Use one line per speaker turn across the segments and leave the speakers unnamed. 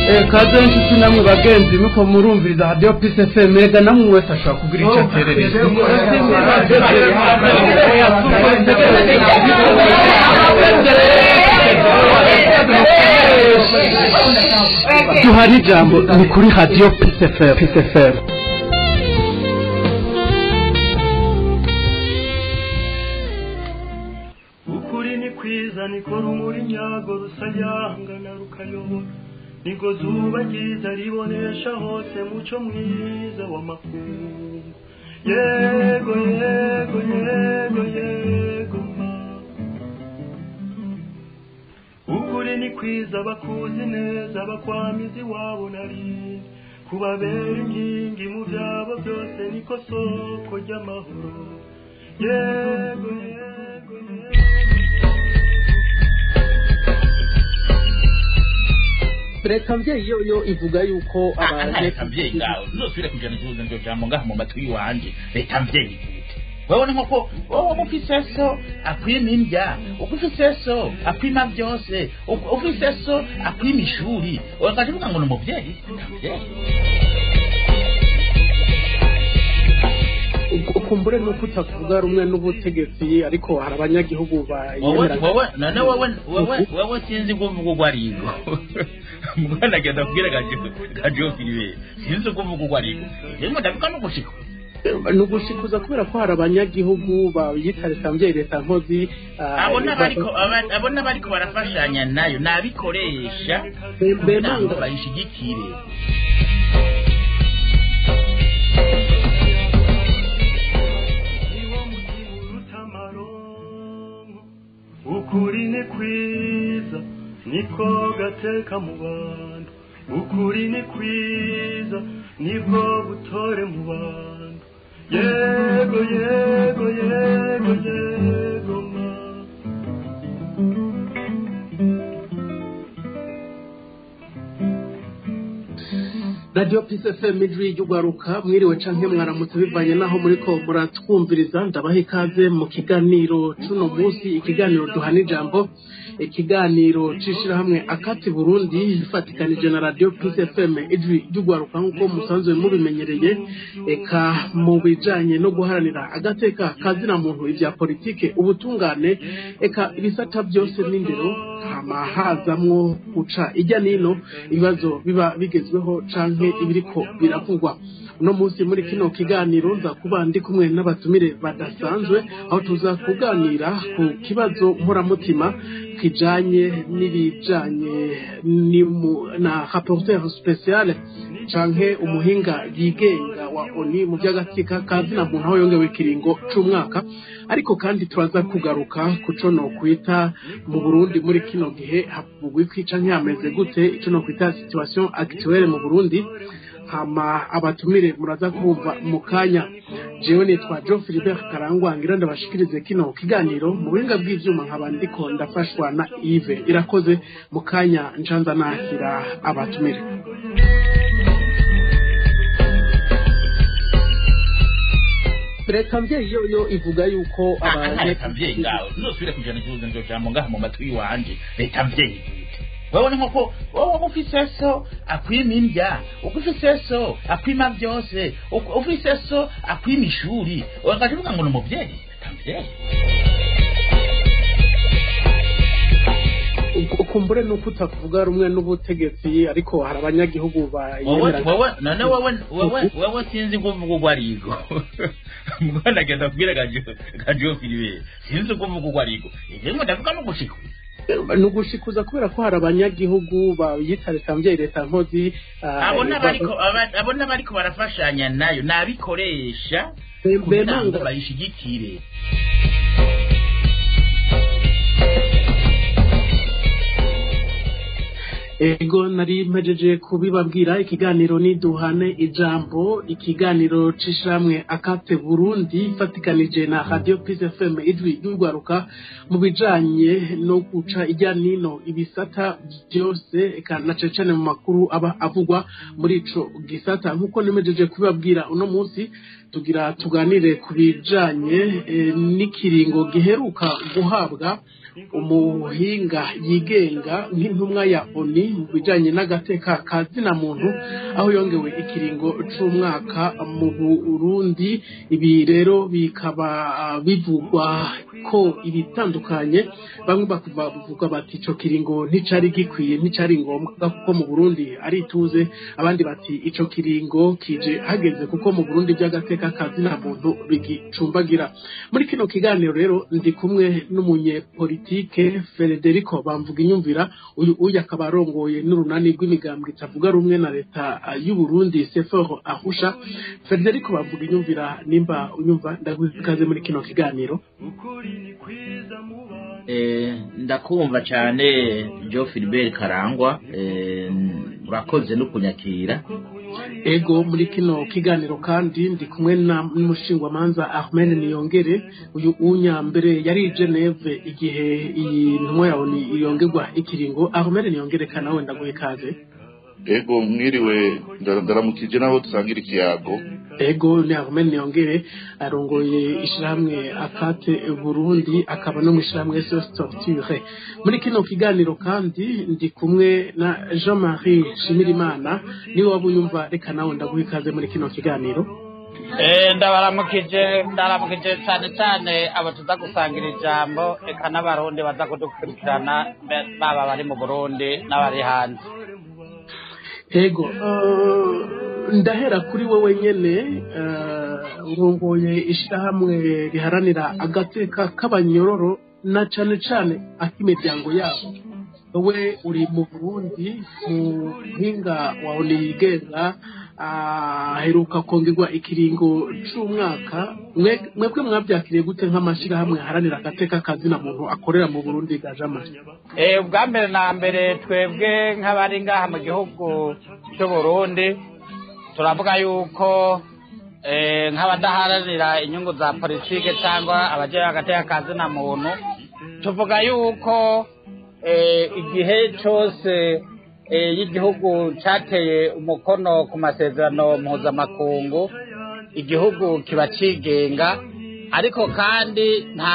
kaze nshuti namwe bagenzi nuko murumviriza radiyo pisi efemu mega namwe wese ashobora kugira icyo aterereza duhana ijambo ni kuri radiyo pisi efemu
ukuri ni kwiza niko rumuri nyago rusayangana rukayobora niko zuba ryiza ribonesha hose muco mwiza w'amakungu yego yego yego yego ma ukuri ni kwiza bakuzi neza bakwamizi wabo nari kubabera inkingi mu byabo byose niko soko ry'amahoro yego yego yego
leta mvyeyi yo yo ivuga yuko
leta mvyeyi ngawe uzosubire kujana ikibuzo ndio jambo ngaha mu matwi yiwanje leta mvyeyi gute wewe ni nk'uko wowe ufise so akwima indya ufise so akwima byose ufise so akwima ishuri ukaje uvuga ngo ni umuvyeyi leta mvyeyi
ukumbure nuko utakuvuga rumwe n'ubutegetsi ariko hari abanyagihugu
wowe wowe none wowe wowe wowe sinzi kuvuga uko arigo mwana agenda kubwira gajo filibe sinzi kuvuga uko arigo yemwe ndavuga no gushika
ni ugushikuza kubera ko hari abanyagihugu bayita leta mbyeyi leta nkozi
abo n'abariko abo n'abariko barafashanya nayo nabikoresha kugira ngo bayishigikire
ukuri ni kwiza niko gateka mu bantu ukuri ni kwiza nibwo butore mu bantu yego yego yego yego ma
radiyo pisi efemu ijwi ry'ugwaruka mwiriwe canke mwaramutse bivanye naho muriko muratwumviriza ndabaha ikaze mu kiganiro c'uno munsi ikiganiro duhana ijambo ikiganiro c'ishirahamwe akati burundi ifatikanije na radiyo pisi efemu ijwi ry'ugwaruka nk'uko musanzwe mubimenyereye eka mu bijanye no guharanira agateka kazina muntu ivya politike ubutungane eka ibisata byose n'indero hama hazamwo guca ijya nino ibibazo biba bigezweho canke ibiriko biravugwa uno munsi muri kino kiganiro nza kuba ndi kumwe n'abatumire badasanzwe aho tuza kuganira ku kibazo mporamutima kijanye n'ibijanye na rapporteur spécial canke umuhinga yigenga wa oni mu by'agatsika kazina muntu aho yongewe ikiringo c'umwaka ariko kandi turaza kugaruka ku co nokwita mu burundi muri kino gihe havugwa iki canke hameze gute ico nokwita situation actuelle mu burundi hama abatumire muraza kumva mu kanya jewe nitwa John Philibert Karangwa ngira ndabashikirize kino kiganiro mu buhinga bw'ivyuma nkaba ndiko ndafashwa na Yves irakoze mu kanya ncanza nakira abatumire leta mvyeyi yo yo ivuga yuko
leta mvyeyi ngawe uzosubire kujana ikibuzo ndio jambo ngaha mu matwi yiwanje leta mvyeyi gute wewe ni nk'uko wowe ufise so akwima indya ufise so akwima byose ufise so akwima ishuri ukaje uvuga ngo ni umuvyeyi leta mvyeyi
ukumbure nuko utakuvuga rumwe n'ubutegetsi ariko hari abanyagihugu
wowe wowe none wowe wowe wowe sinzi kuvuga uko arigo mwana agenda kubwira gajo gajo filibe sinzi kuvuga uko arigo yemwe ndavuga no gushika
ni ugushikuza kubera ko hari abanyagihugu bayita leta mbyeyi leta nkozi
abo n'abariko abo n'abariko barafashanya nayo nabikoresha kugira ngo bayishigikire
ego nari mpejeje kubibabwira ikiganiro ni duhane ijambo ikiganiro c'ishamwe akate burundi ifatikanije na radio pis fm ijwi ry'urwaruka mu bijanye no guca ijya nino ibisata byose eka na cecane mu makuru aba avugwa muri ico gisata nk'uko nimejeje kubibabwira uno munsi tugira tuganire ku bijanye eh, n'ikiringo giheruka guhabwa umuhinga yigenga nk'intumwa ya oni mu bijanye n'agateka ka zina muntu aho yongewe ikiringo c'umwaka mu burundi ibi rero bikaba ah, bivugwa ko ibitandukanye bamwe bakuva bavuga bati ico kiringo nticari gikwiye nticari ngombwa kuko mu burundi ari ituze abandi bati ico kiringo kije hageze kuko mu burundi by'agateka ka zina muntu bigicumbagira muri kino kiganiro rero ndi kumwe n'umunyepolitike Federico bamvuga inyumvira uyu uyu akaba arongoye n'urunani rw'imigambwe itavuga rumwe na leta ah, y'u Burundi Sefor Ahusha Federico bamvuga inyumvira nimba unyumva ndagukaze muri kino kiganiro
ukuri ni kwiza mu bantu
Eh, ndakumva cyane jo Philbert Karangwa eh, urakoze no kunyakira
ego muri kino kiganiro kandi ndi kumwe na n'umushingwamanza Ahmed Niyongere uyu unyambere yari i Geneve igihe iyi ntumwa yawe ni yongerwa ikiringo Ahmed Niyongere kana wenda guhe kaze
ego mwiriwe nda- ndaramukije n'abo dusangira ikiyago
ego ni Ahmed Niyongere arongoye ishirahamwe akate Burundi akaba no mu ishirahamwe SOS Torture muri kino kiganiro kandi ndi kumwe na Jean-Marie Shimirimana niwe wabuyumva reka nawe ndaguha ikaze muri kino kiganiro
Eh, ndabaramukije ndaramukije cyane cyane abo tuza gusangira ijambo eka n'abarundi baza kudukurikirana be- baba bari mu burundi n'abari hanze
ego eh, ndahera kuri wowe nyene eh, urongoye ishirahamwe riharanira agateka k'abanyororo na cane cane ak'imiryango yabo wowe uri mu burundi mu mpinga wawe niyigenga aheruka kongerwa ikiringo c'umwaka mwe- mwebwe mwavyakiriye gute nk'amashirahamwe aharanira agateka kazina muntu akorera mu burundi gajama
Eh, ubwa mbere na mbere twebwe nk'abari ngaha mu gihugu cy'u Burundi turavuga yuko eh, nk'abadaharanira inyungu za politike cyangwa abajeje agateka ka zina muntu tuvuga yuko eh, igihe cyose eh, y'igihugu cateye umukono ku masezerano mpuzamakungu igihugu kiba cigenga ariko kandi nta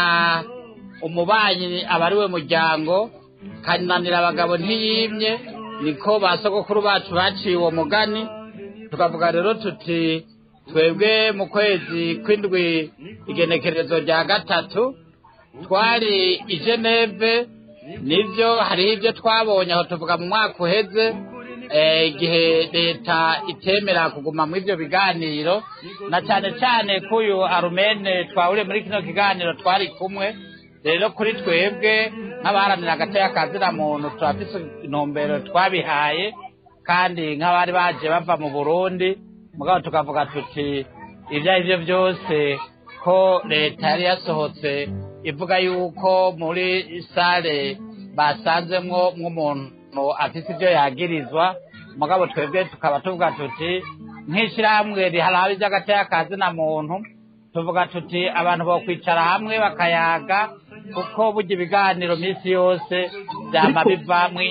umubanyi aba ari we muryango kananira abagabo ntiyimye niko ba sogokuru bacu baciye uwo mugani tukavuga rero tuti twebwe mu kwezi kw'indwi igenekerezo rya gatatu twari i geneve nibyo hariho ibyo twabonye aho tuvuga mu mwaka uheze eh, igihe leta itemera kuguma muri ibyo biganiro na cyane cyane ko uyu arumene twahuriye muri kino kiganiro twari kumwe rero kuri twebwe nk'abaharanira agateka ka zina muntu turafise intumbero twabihaye kandi nk'abari baje bava mu burundi mugabo tukavuga tuti ibyo ari byo byose ko leta yari yasohotse ivuga yuko muri sale basanzemwo nk'umuntu afise ibyo yagirizwa mugabo twebwe tukaba tuvuga tuti nk'ishyirahamwe riharaba iby'agateka ka zina muntu tuvuga tuti abantu bokwicara hamwe bakayaga kuko burya ibiganiro minsi yose byama
Ariko-
bivamwi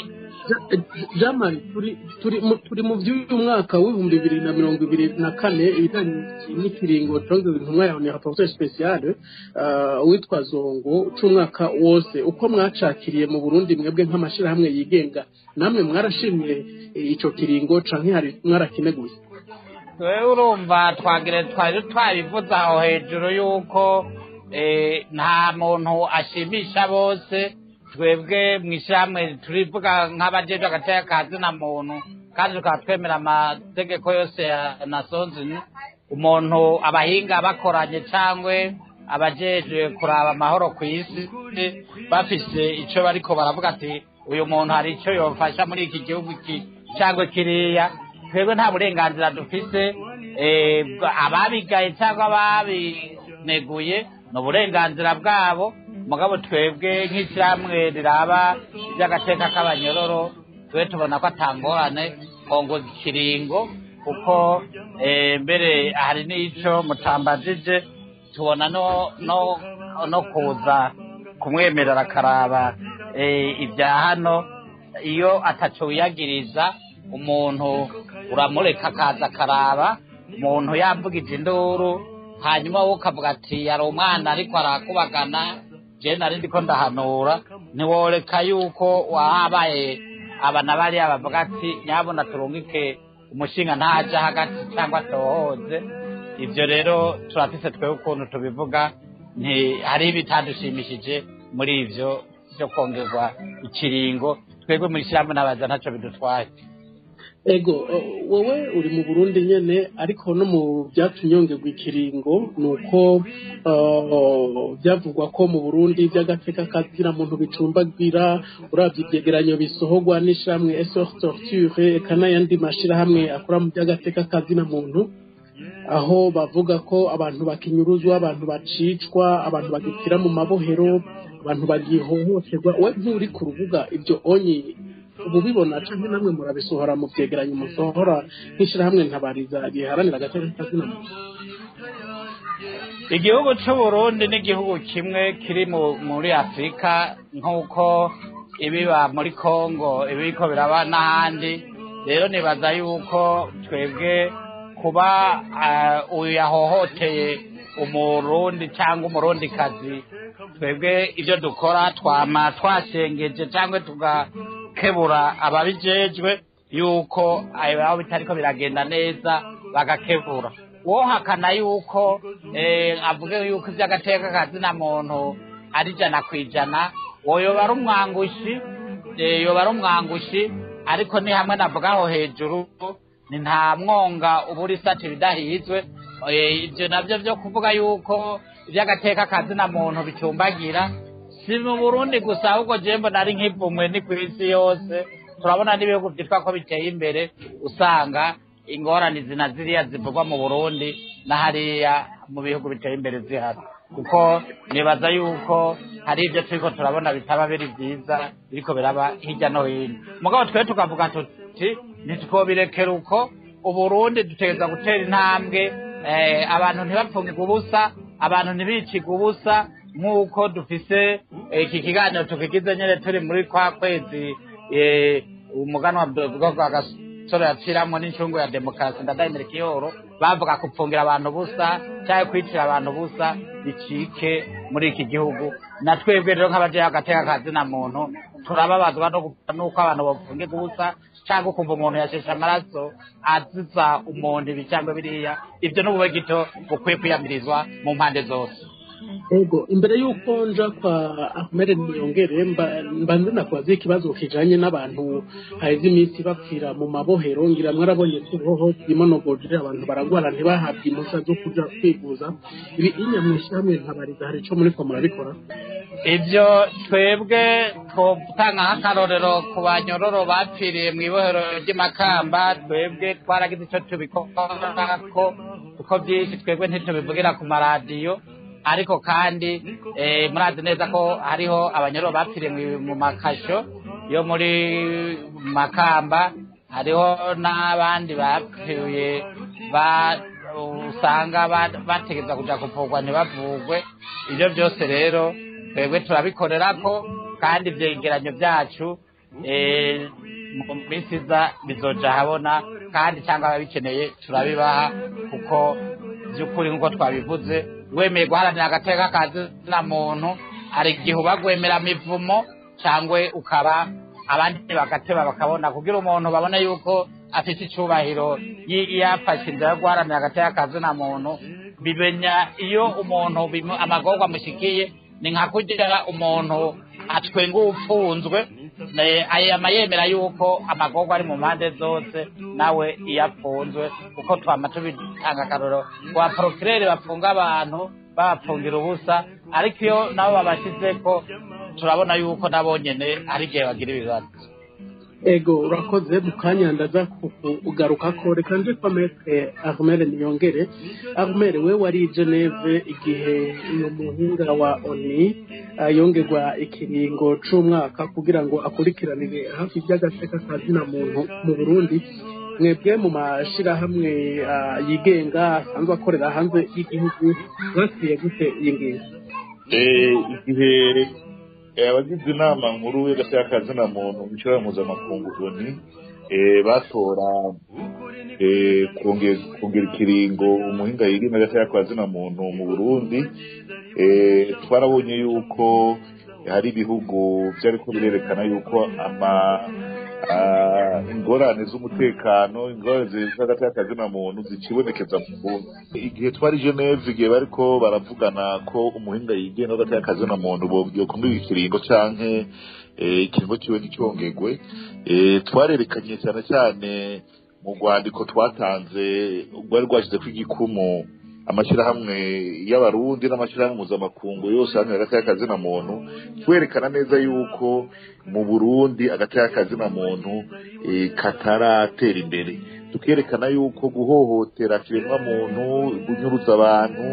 jamani turi turi mu- turi mu by'uyu mwaka w'ibihumbi bibiri na mirongo ibiri na kane ibijyanye n'ikiringo congeza intumwa yawe ni rapporteur spécial uh, witwa zongo c'umwaka wose uko mwacakiriye mu burundi mwebwe nk'amashirahamwe yigenga namwe mwarashimye eh, ico kiringo canke hari mwarakineguye
wewe urumva twagire twari twabivuze aho hejuru yuko eh, nta muntu ashimisha bose twebwe mu ishyirahamwe turivuga nk'abajejwe agateka ka zina muntu kandi tukaba twemera amategeko yose ya nasonzini umuntu abahinga bakoranye cyangwa abajejwe kuraba amahoro ku isi bafise icyo bariko baravuga ati uyu muntu hari icyo yofasha muri iki gihugu iki cyangwa kiriya twebwe nta burenganzira dufise eh, bwa- ababigaye cyangwa ababineguye ni uburenganzira bwabo mugabo twebwe nk'ishyirahamwe riraba iby'agateka k'abanyororo twe tubona ko atangorane ngo ikiringo kuko eh, mbere hari n'ico mutambajije tubona no no no kuza kumwemerera akaraba eh, ibya hano iyo ataco wiyagiriza umuntu uramureka akaza akaraba umuntu yavugije induru hanyuma wowe ukavuga ati yari umwana ariko arakubagana je nari ndiko ndahanura ntiworeka yuko wabaye abana bariya bavuga ati nyabona turungike umushinga ntaja hagati cyangwa atohoze ivyo rero turafise twewe ukuntu tubivuga nti hariho ibitadushimishije muri ivyo vyo kongerwa ikiringo twebwe muri shyirahamwe n'abaza ntaco bidutwaye
ego eh, wowe uri mu burundi nyene ariko no mu byatunyongerwa ikiringo ni uko eh, byavugwa ko mu burundi by'agateka kazira muntu bicumbagira uravye ivyegeranyo bisohorwa n'ishamwe esor torture eka n'ayandi mashirahamwe akora mu by'agateka kazina muntu aho bavuga ko abantu bakinyuruzwa abantu bacicwa abantu bagipfira mu mabohero abantu bagihohoterwa we nturi ku rubuga ibyo onye ubu bibona canke namwe murabisohora mu vyegeranyo musohora nk'ishirahamwe ntabariza giharanira agateka kazina muntu
igihugu c'uburundi ni igihugu kimwe kiri mu- muri afurika nk'uko ibiba muri kongo ibiriko biraba n'ahandi rero nibaza yuko twebwe kuba ah, uyu yahohoteye umurundi cyangwa umurundikazi twebwe ibyo dukora twama twashengeje cyangwa tugakebura ababijejwe yuko aho bitariko biragenda neza bagakebura wohakana yuko eh, avuge yuko iby'agateka kazina muntu ari ijana ku ijana woyoba ari umwangushi eh, yoba ari umwangushi ariko ni hamwe navugaho hejuru ni nta mwonga ubura isati bidahizwe Eh, ibyo nabyo byo kuvuga yuko iby'agateka kazina muntu bicumbagira si mu burundi gusa ahubwo jembo nari nk'ivumwe ni ku isi yose turabona n'ibihugu byitwa ko biteye imbere usanga ingorane zina ziriya zivugwa mu burundi na hariya mu bihugu biteye imbere zihari kuko nibaza yuko hari ibyo turiko turabona bitaba biri byiza biriko biraba hirya no hino mugabo twe tukavuga tuti ntitwobirekera uko uburundi dutegereza gutera intambwe eh, abantu ntibapfungirwe ubusa abantu ntibicirwe ubusa nk'uko dufise eh, iki kiganiro tukigize nyene turi muri kwa kwezi eh, umuganwa bwa gasore yaciramwo n'incungu ya demokarasi ndadahimira ikiyoro bavuga kupfungira abantu busa cyangwa kwicira abantu busa bicike muri iki gihugu na twebwe rero nk'abajeho agateka kazina muntu turababazwa no gupfa n'uko abantu bapfungirwa ubusa cyangwa ukumva umuntu yasheshe amaraso aziza umuntu ibi cyangwa biriya ibyo n'ubube gito bukwiye kwiyamirizwa mu mpande zose
ego imbere y'uko nja kwa ahmed niyongere mba- mbanze nakubaza ikibazo kijanye n'abantu haheze iminsi bapfira mu mabohero ngira mwarabonye tuhoho imonogoje abantu baragwara ntibahabwe impushya zo kuja kwivuza ibi inya mw'ishyirahamwe ntabariza hari ico muriko murabikora
ibyo twebwe twotanga nk'akarorero ku banyororo bapfiriye mu ibohero ry'imakamba twebwe twaragize icyo tubikorako kuko byinshi twebwe ntitubivugira ku maradiyo ariko kandi eh, murazi neza ko hariho abanyororo bapfiriye mu- mu makasho yo muri makamba hariho n'abandi bapfuye ba usanga ba- bategereza kuja kuvugwa ntibavugwe ibyo byose rero twebwe turabikorerako kandi ivyegeranyo byacu eh, mu minsi iza bizoja habona kandi cyangwa ababikeneye turabibaha kuko by'ukuri nk'uko twabivuze wemeye guharanira agateka kazina muntu hari igihe uba gwemera mivumo cyangwa ukaba abandi bagateba bakabona kugira umuntu babone yuko afite icubahiro yi- yafashe inzira yo guharanira agateka kazina muntu bimenya iyo umuntu bimu- amagorwa amushikiye ni nka kugira umuntu atwenga upfunzwe ne- ayama yemera yuko amagorwa ari mu mpande zose nawe iyo apfunzwe kuko twama tubitanga akarorero kwa porokirere bafunga abantu babapfungira ubusa ariko iyo nabo babashizeko turabona yuko nabo nyene hari igihe bagira ibibazo
ego urakoze mu kanya ndaza kugaruka ko reka nje kwa metre armere niyongere armere we wari i geneve igihe uyu muhinga wa oni ah, yongerwa ikiringo c'umwaka kugira ngo akurikiranire hafi iby'agateka ka zina muntu mu burundi mwebwe mu mashirahamwe ah, yigenga asanzwe akorera hanze y'igihugu mwakiriye gute iyi ngingo
Eh, igihe eh, abagize inama nkuru y'agateka kazina muntu mu kibazo mpuzamakungu oni eh, batora eh, kongera kongera ikiringo umuhinga yirima gataya kwa zina muntu mu Burundi eh, twarabonye yuko hari ibihugu byariko birerekana yuko ama ah, ingorane z'umutekano ingorane z'hagati y'akazina muntu zikibonekeza mu Burundi igihe twari Geneve igihe bariko baravugana ko umuhinga yigenga hagati y'akazina muntu byokumira ikiringo canke eh, ikiringo ciwe nticyongerwe eh, twarerekanye cyane cyane mu rwandiko twatanze rwari rwashyizeko igikumu amashyirahamwe y'abarundi n'amashyirahamwe mpuzamakungu yose hamwe hagati y'akazina muntu twerekana neza yuko mu burundi hagati y'akazina muntu eh, kataratera imbere tukerekana yuko guhohotera kiremwa muntu gunyuruza abantu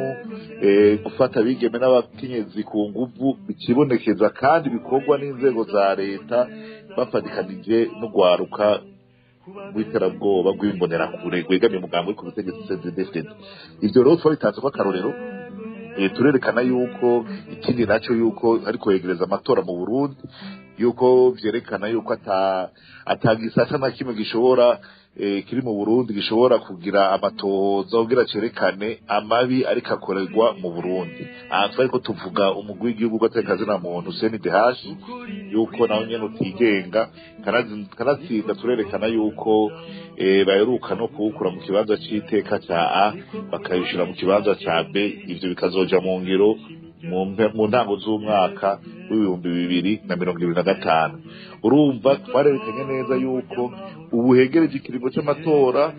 eh, gufata abigeme n'abakenyezi ku nguvu bikibonekeza kandi bikorwa n'inzego za leta bafatikanije n'urwaruka rw'iterabwoba rw'imbonerakure rwegamiye umugambi wo ku butegetsi CNDD-FDD ivyo rero twabitanze ko akarorero eh, turerekana yuko ikindi naco yuko ariko yegereza amatora mu Burundi yuko vyerekana yuko ata atagisata na kimwe gishobora eh, kiri mu Burundi gishobora kugira amatohoza kugira cerekane amabi ariko akorerwa mu Burundi aha twariko tuvuga umugwi w'igihugu gateka muntu CNDH yuko nawe nyene utigenga kanazi- kanatsinda turerekana yuko eh, baheruka no kuwukura mu kibanza c'iteka ca A bakabishira mu kibanza ca B ivyo bikazoja mu ngiro mu mpe- mu ntango z'umwaka w'ibihumbi bibiri na mirongo ibiri na gatanu urumva twarerekanye neza yuko ubu hegereje ikiringo c'amatora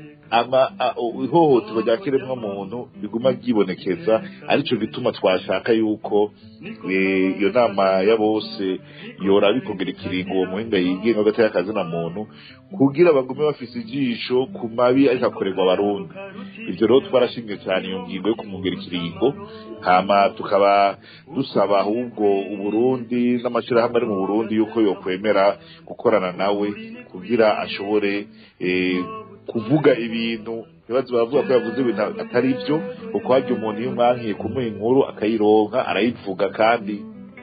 ama a- o- ihohoterwa rya kiremwa muntu riguma ryibonekeza arico gituma twashaka yuko eh, iyo nama ya bose yoraba ikongera ikiringo uwo muhinga yigenga hagati y'akazina muntu kugira bagume bafise ijisho ku mabi ariko akorerwa abarundi ivyo rero twarashimye cyane iyo ngingo yo kumwongera ikiringo hama tukaba dusaba ahubwo uburundi n'amashirahamwe ari mu burundi yuko yokwemera gukorana nawe kugira ashobore eh, kuvuga ibintu ibibazo baravuga ko yavuze ibintu atari byo kuko harya umuntu iyo umwankiye kumuha inkuru akayironka arayivuga kandi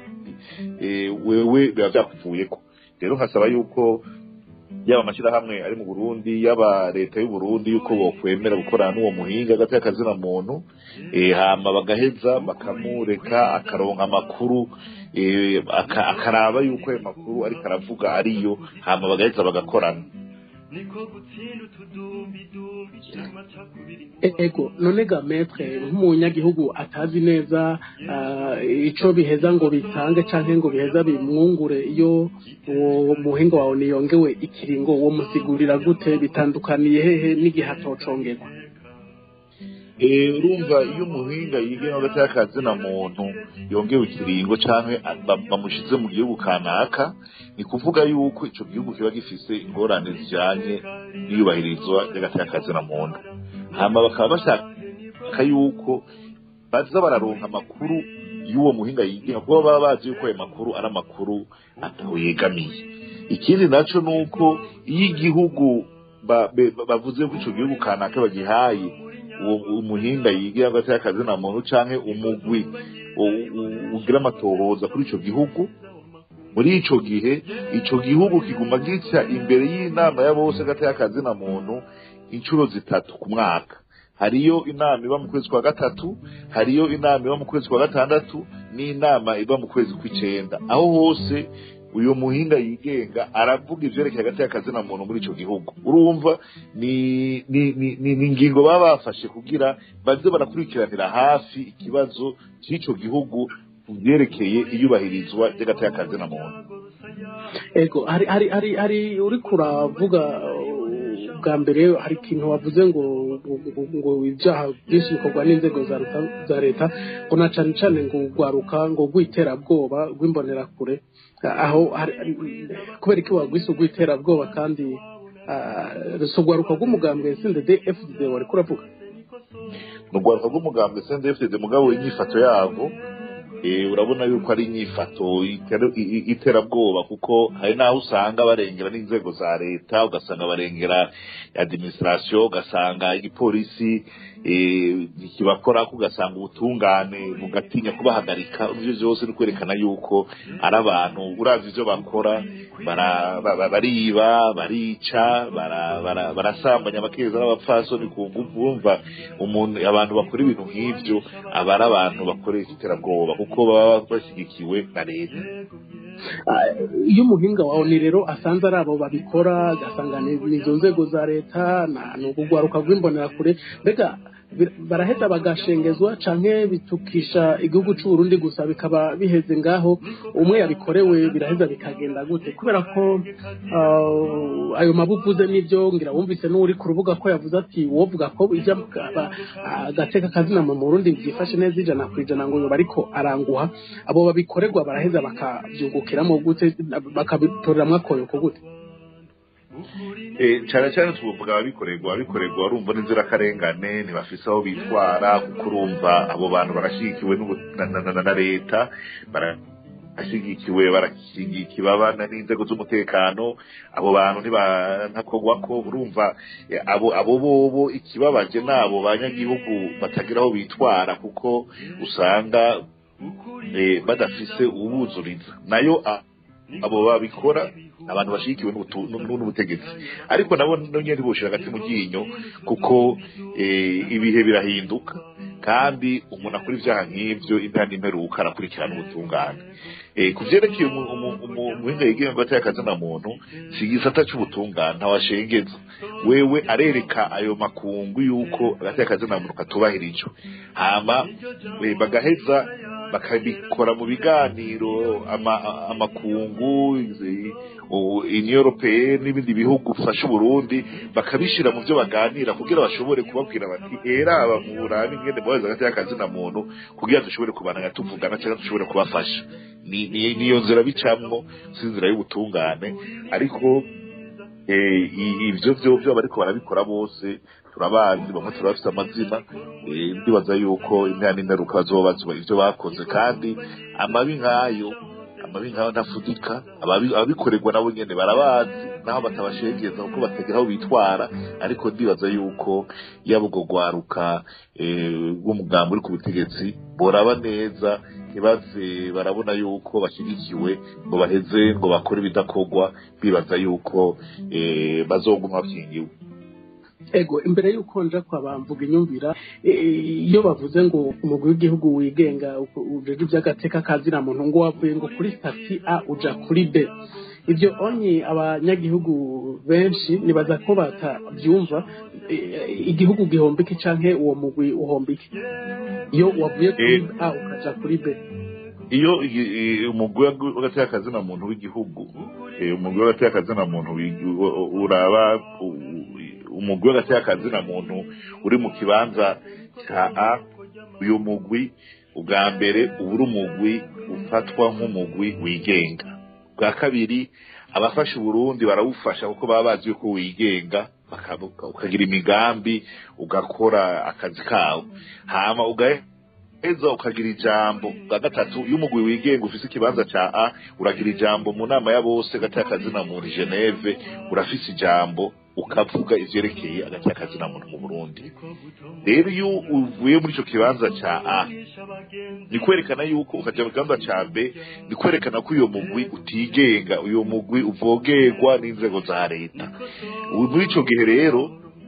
eh, wewe biba vyakuvuyeko rero nkasaba yuko yaba amashyirahamwe ari mu Burundi yaba leta y'u Burundi yuko bokwemera gukorana n'uwo muhinga hagati y'akazina muntu eh, hama bagaheza bakamureka akaronka amakuru eh, aka- akaraba yuko ayo makuru ariko aravuga ariyo hama bagaheza bagakorana
niko gutsinda utudumbidumbi cy'amacakubiri
ego none ga metre nk'umunyagihugu atazi neza ah, ico biheza ngo bitange canke ngo biheza bimwungure iyo uwo muhinga wawe niyongewe ikiringo uwo musigurira gute bitandukaniye hehe n'igihe atocongerwa
Eh, urumva iyo umuhinga yigenga hagati y'akazina muntu yongewe ikiringo canke ba- bamushize mu gihugu kanaka ni kuvuga yuko ico gihugu kiba gifise ingorane zijanye n'iyubahirizwa ry'agati y'akazina muntu hama bakaba bashaka yuko baza bararonka amakuru y'uwo muhinga yigenga kuko baba bazi yuko ayo makuru ari amakuru ataho yegamiye ikindi naco nuko iyo igihugu ba- be- bavuze ko ico gihugu kanaka bagihaye uwo umuhinga yigira hagati y'akazina muntu canke umugwi u- u- ugira amatohoza kuri ico gihugu muri ico gihe ico gihugu kiguma gica imbere y'inama ya bose hagati y'akazina muntu inshuro zitatu ku mwaka hariyo inama iba mu kwezi kwa gatatu hariyo inama iba mu kwezi kwa gatandatu n'inama iba mu kwezi kw'icenda aho hose uyu muhinga yigenga aravuga ivyerekeye hagati y'akazina muntu muri ico gihugu urumva ni ni ni ni ni ingingo baba bafashe kugira baze barakurikiranira hafi ikibazo c'ico gihugu ku vyerekeye iyubahirizwa ry'agati y'akazina muntu
ego hari hari hari hari uriko uravuga uh, bwa mbere hari ikintu wavuze ngo ngo- ngo ibyaha byinshi bikorwa n'inzego za leta- za leta ngo na cane cane ngo urwaruka ngo rw'iterabwoba rw'imbonerakure aho hari- hari- kubera iki wagwise urw'iterabwoba kandi ah, si urwaruka rw'umugambi snded fdd wariko uravuga
ni urwaruka rw'umugambwe CNDD-FDD mugabo inyifato yabo eh, urabona yuko ari inyifato itera- i- i- iterabwoba kuko hari n'aho usanga barengera n'inzego za leta ugasanga barengera administration ugasanga igipolisi eh, ntikibakorako ugasanga ubutungane bugatinya kubahagarika ivyo vyose ni kwerekana yuko ari abantu uravye ivyo bakora bara- ba- ba- bariba barica bara- bara- barasambanya abakeza n'abapfasoni ku nguvu urumva umuntu abantu bakora ibintu nk'ivyo aba ari abantu bakoresha iterabwoba kuko baba bashyigikiwe na leta
Ah, iyo umuhinga wawe ni rero asanze ari abo babikora agasanga ni ni izo nzego za leta na- ni urugwaruka rw'imbonerakure mbega bir- baraheza bagashengezwa canke bitukisha igihugu c'u Burundi gusa bikaba biheze ngaho umwe yabikorewe biraheza bikagenda gute kubera ko ah, ayo mabuvuze n'ivyo ngira wumvise n'uri ku rubuga ko yavuze ati wovuga ko ijya agateka kazina mu Burundi byifashe neza ijana ku ijana ngo yoba ariko aranguha abo babikorerwa baraheza bakabyungukiramo gute bakabitoreramwo akoyoko gute
Eh, cyane cyane tuvuga ababikorerwa ababikorerwa urumva n'inzirakarengane ntibafise aho bitwara kuko urumva abo bantu barashyigikiwe n'ubu- na- na- na- na leta barashyigikiwe barashyigikiwe abana n'inzego z'umutekano abo bantu ntibanakogwa ko urumva eh, abo abo bobo ikibabaje n'abo banyagihugu batagira aho bitwara kuko usanga eh, badafise ubuzuriza nayo a- abo babikora abantu bashigikiwe n'ubutu- n'u- n'ubutegetsi ariko nabo nyine ntibushira hagati mu ryinyo kuko eh, ibihe birahinduka kandi umuntu akora ibyaha nk'ibyo intana imperuka arakurikirana ubutungane Eh, ku vyerekeye umu- umu- umu- umuhinga yigenga hagati y'akazina muntu si igisata c'ubutungane ntawashengeza wewe arereka ayo makungu yuko hagati y'akazina muntu katubahirijwe hama eh, bagaheza bakabikora mu biganiro ama- amakungu izi- u- union européenne n'ibindi bihugu bifasha uburundi bakabishira mu byo baganira kugira bashobore kubabwira bati era aba mu burabi ngende mubaza hagati y'akazina muntu kugira dushobore kubananya tuvugana cyangwa dushobore kubafasha ni ni- niyo nzira bicamwo si inzira y'ubutungane ariko eh, i- ivyo vyo vyo bariko barabikora bose turabazi bamwe turabafite amazina eh, ndibaza yuko imyanya n'ingaruka bazobazwa ivyo bakoze kandi amabi nk'ayo amabi nk'ayo ntafudika ababi- ababikorerwa nabo nyene barabazi naho batabashengeza kuko batagira aho bitwara ariko ndibaza yuko yaba ubwo rwaruka eh, rw'umugambi uri ku butegetsi boraba neza ntibaze barabona yuko bashyigikiwe ngo baheze ngo bakore ibidakorwa bibaza yuko eh, bazoguma bakingiwe
ego imbere y'uko nja kwa bamvuga inyumvira eh, iyo bavuze ngo umugwi w'igihugu wigenga ujeje iby'agateka kazina muntu ngo wavuye ngo kuri stati a uja kuri b ibyo onye abanyagihugu benshi nibaza ko batabyumva eh, igihugu gihombike canke uwo mugwi uhombike iyo wavuye kuri
Eh.
a ukaja kuri b
iyo i- i- umugwi w'agateka kazina muntu w'igihugu eh, umugwi w'agateka kazina muntu w'igi- u- uraba u- u- umugwi w'agateka kazina muntu uri mu kibanza cya a uyu mugwi ubwa mbere uba uri umugwi ufatwa nk'umugwi wigenga bwa kabiri abafasha uburundi barawufasha kuko baba bazi yuko wigenga baka- ukagira imigambi ugakora akazi kawo hama ugahe eza ukagira ijambo bwa gatatu iyo umugwi wigenga ufise ikibanza ca a uragira ijambo mu nama ya bose hagati y'akazina muntu geneve urafise ijambo ukavuga ivyerekeye hagati y'akazina muntu mu burundi rero iyo uvuye muri ico kibanza ca a ni kwerekana yuko ukaja mu kibanza ca b ni kwerekana ko uyo mugwi utigenga uyo mugwi uvogerwa n'inzego za leta ubu muri ico gihe rero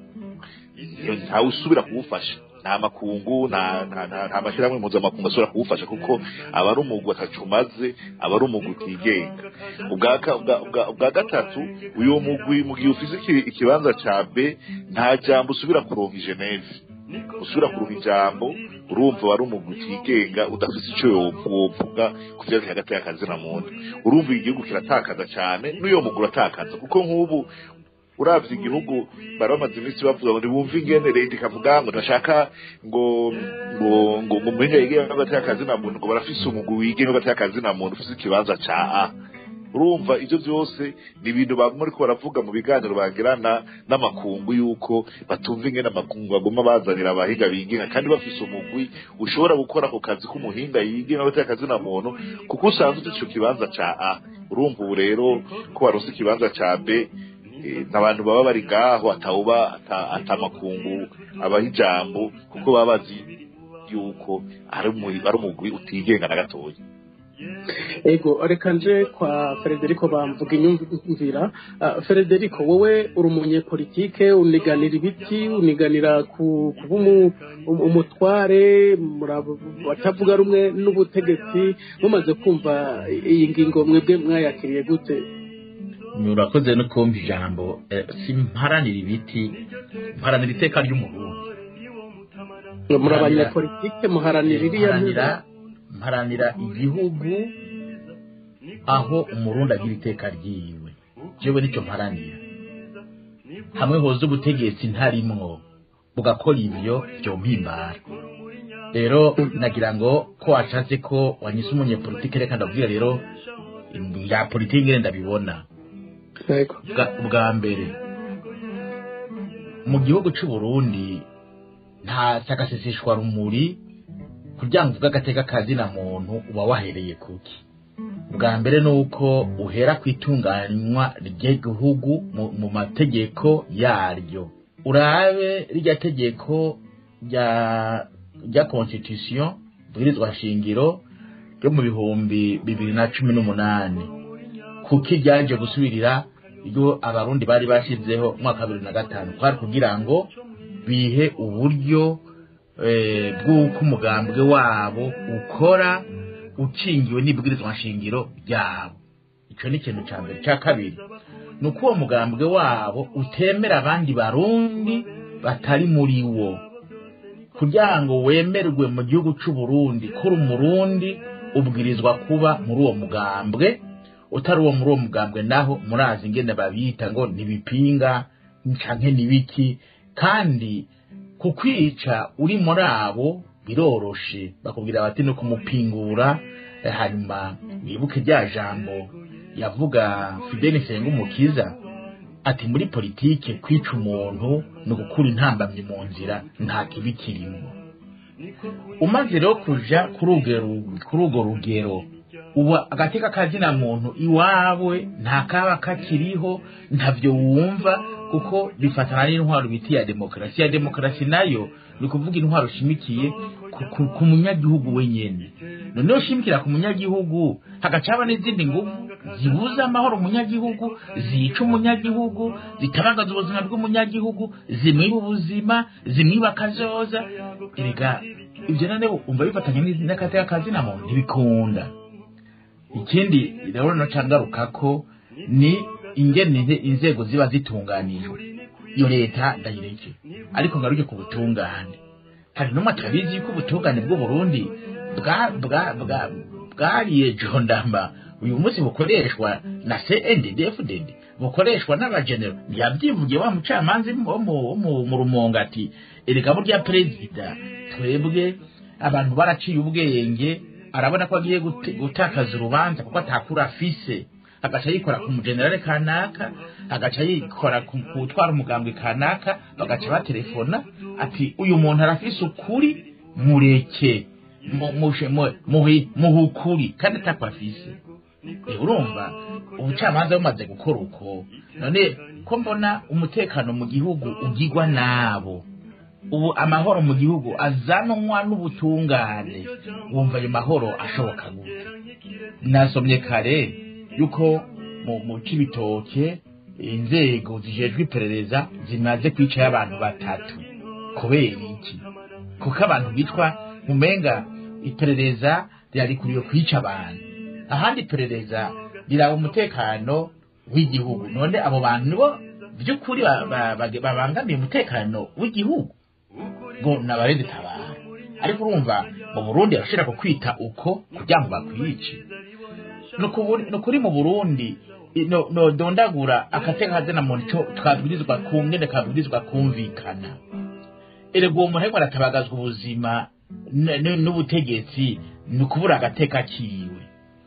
ntawe usubira kuwufasha nta makungu nta nta nta nta mashyirahamwe mpuzamakungu asubira kuwufasha kuko aba ari umugwi atacumaze aba ari umugwi utigenga ubwa ka- ubwa- ubwa- ubwa gatatu uyu mugwi mu gihe ufise iki- ikibanza ca b nta jambo usubira kuronka i geneve usubira kuronka ijambo urumva wari umugwi utigenga udafise ico wovuga ku vyerekeye hagati y'akazina muntu urumva igihugu kiratakaza cane n'uyo mugwi uratakaza kuko nk'ubu uravye igihugu bari bamaze iminsi bavuga ngo ntibumve ingene leta ikavuga ngo ntashaka ngo ngo ngo ngo muhinga yigenga hagati y'akazi na muntu ngo barafise umugwi wigenga hagati y'akazi na muntu ufise ikibanza ca a urumva ibyo byose ni ibintu baguma ariko baravuga mu biganiro bagirana n'amakungu y'uko batumva ingene amakungu baguma bazanira abahiga bigenga kandi bafise umugwi ushobora gukora ako kazi k'umuhinga yigenga batari akazi na muntu kuko usanzwe ufite ico kibanza ca a urumva ubu rero ko waronse ikibanza ca b eh, n'abantu baba bari ngaho atawuba ata- atamakungu abaha ijambo kuko baba bazi yuko ari umu- ari umugwi utigenga na gatoya
ego reka nje kwa frederico bamvuga inyumvira Ah, frederico wowe uri umunyepolitike uniganira ibiti uniganira ku kuba umu- um- umutware murab- batavuga rumwe n'ubutegetsi mumaze kumva iyi ngingo mwebwe mwayakiriye gute
murakoze no kumva ijambo eh, simparanira ibiti mparanira iteka ry'umurundi
muri
Muharanira-
abanyepolitike muharanira iriya
mparanira mparanira igihugu aho umurundi agira iteka ryiwe jewe nicyo mparanira hamwe hoza ubutegetsi ntarimwo bugakora ibyo vyompimbara rero nagira ngo ko washatse ko wanyise umunyepolitike reka ndabwira rero ya politiki ngene ndabibona
Ego.
bwa bwa mbere mu gihugu cy'u Burundi nta sagaseseshwa rumuri kugira ngo uvuge agateka kazina muntu uba wahereye kuki bwa mbere ni uko uhera ku itunganywa ry'igihugu mu- mu mategeko yaryo urabe rirya tegeko rya rya constitution bwirizwa shingiro ryo mu bihumbi bibiri na cumi n'umunani kuko ryaje gusubirira iyo abarundi bari bashizeho mu mwaka wa bibiri na gatanu kwari kugira ngo bihe uburyo eh, bw'uko umugambwe wabo ukora ukingiwe n'ibwirizwa nshingiro ryabo icyo ni ikintu cya mbere cya kabiri ni uko uwo mugambwe wabo utemera abandi barundi batari muri wo kugira ngo wemerwe mu gihugu cy'u Burundi kuri umurundi ubwirizwa kuba muri uwo mugambwe utari uwo muri uwo mugambwe naho murazi ingene babita ngo ntibipinga canke nibiki kandi kukwica uri muri abo biroroshe bakubwira bati no kumupingura eh, hanyuma wibuke rya jambo yavuga Fidel Nsengumukiza ati muri politike kwica umuntu ni ugukura intambamyi mu nzira nta kibi kirimo umaze rero kuja kuri urwo ru- kuri urwo rugero ubu agateka kazina muntu iwawe nta kaba kakiriho ntavyo wumva kuko bifatana n'intwaro biti ya demokarasi ya demokarasi nayo ni ukuvuga intwaro ushimikiye ku- ku- ku munyagihugu wenyene noneho ushimikira ku munyagihugu hagacaba n'izindi nguvu zibuza amahoro umunyagihugu zica umunyagihugu zitabagaza ubuzima bw'umunyagihugu zimwiba ubuzima zimwiba akazoza erega ibyo none umva bifatanya n'izi- n'akateka kazina muntu ntibikunda ikindi rero naca ngaruka ko ni ingene inze- inzego ziba zitunganijwe iyo leta ndayireke ariko ngaruke ku butungane hari n'umwe atabizi yuko ubutungane bw'uburundi bwa- bwa- bwa- bwariye jondamba uyu munsi bukoreshwa na cndfdd bukoreshwa n'abagenero yabyivugiye wa mucamanza wo mu- wo mu- mu rumonga ati erega burya perezida twebwe abantu baraciye ubwenge arabona ko agiye gute- gutakaza urubanza kuko atakura afise agaca yikora ku mujenerale kanaka agaca yikora ku ku utwara umugambwe kanaka bagaca baterefona ati uyu muntu arafise ukuri mureke mu- mushe- mu- muhi- muhe ukuri kandi atako afise Eh, urumva ubucamanza bumaze gukora uko none ko mbona umutekano mu gihugu ugirwa nabo ubu amahoro mu gihugu azanwa n'ubutungane wumva ayo mahoro ashoboka gute nasomye kare yuko mu mu cibitoke inzego zijejwe iperereza zimaze kwicayo abantu batatu kubera iki kuko abantu bitwa mumenga iperereza ryarikuriye kwica abantu ahandi iperereza riraba umutekano w'igihugu none abo bantu nibo by'ukuri ba- ba- ba- babangamiye umutekano w'igihugu ngo nabarende tabara ariko urumva mu burundi arashobora kukwita uko kugira ngo bakwice ni ukuburi- ni ukuri mu burundi i- no- nodondagura akateka kazina muntu co twabwirizwa ku ngene kabwirizwa kumvikana erega uwo muntu ariko aratabagazwa ubuzima n- n- n'ubutegetsi ni ukubura agateka kiwe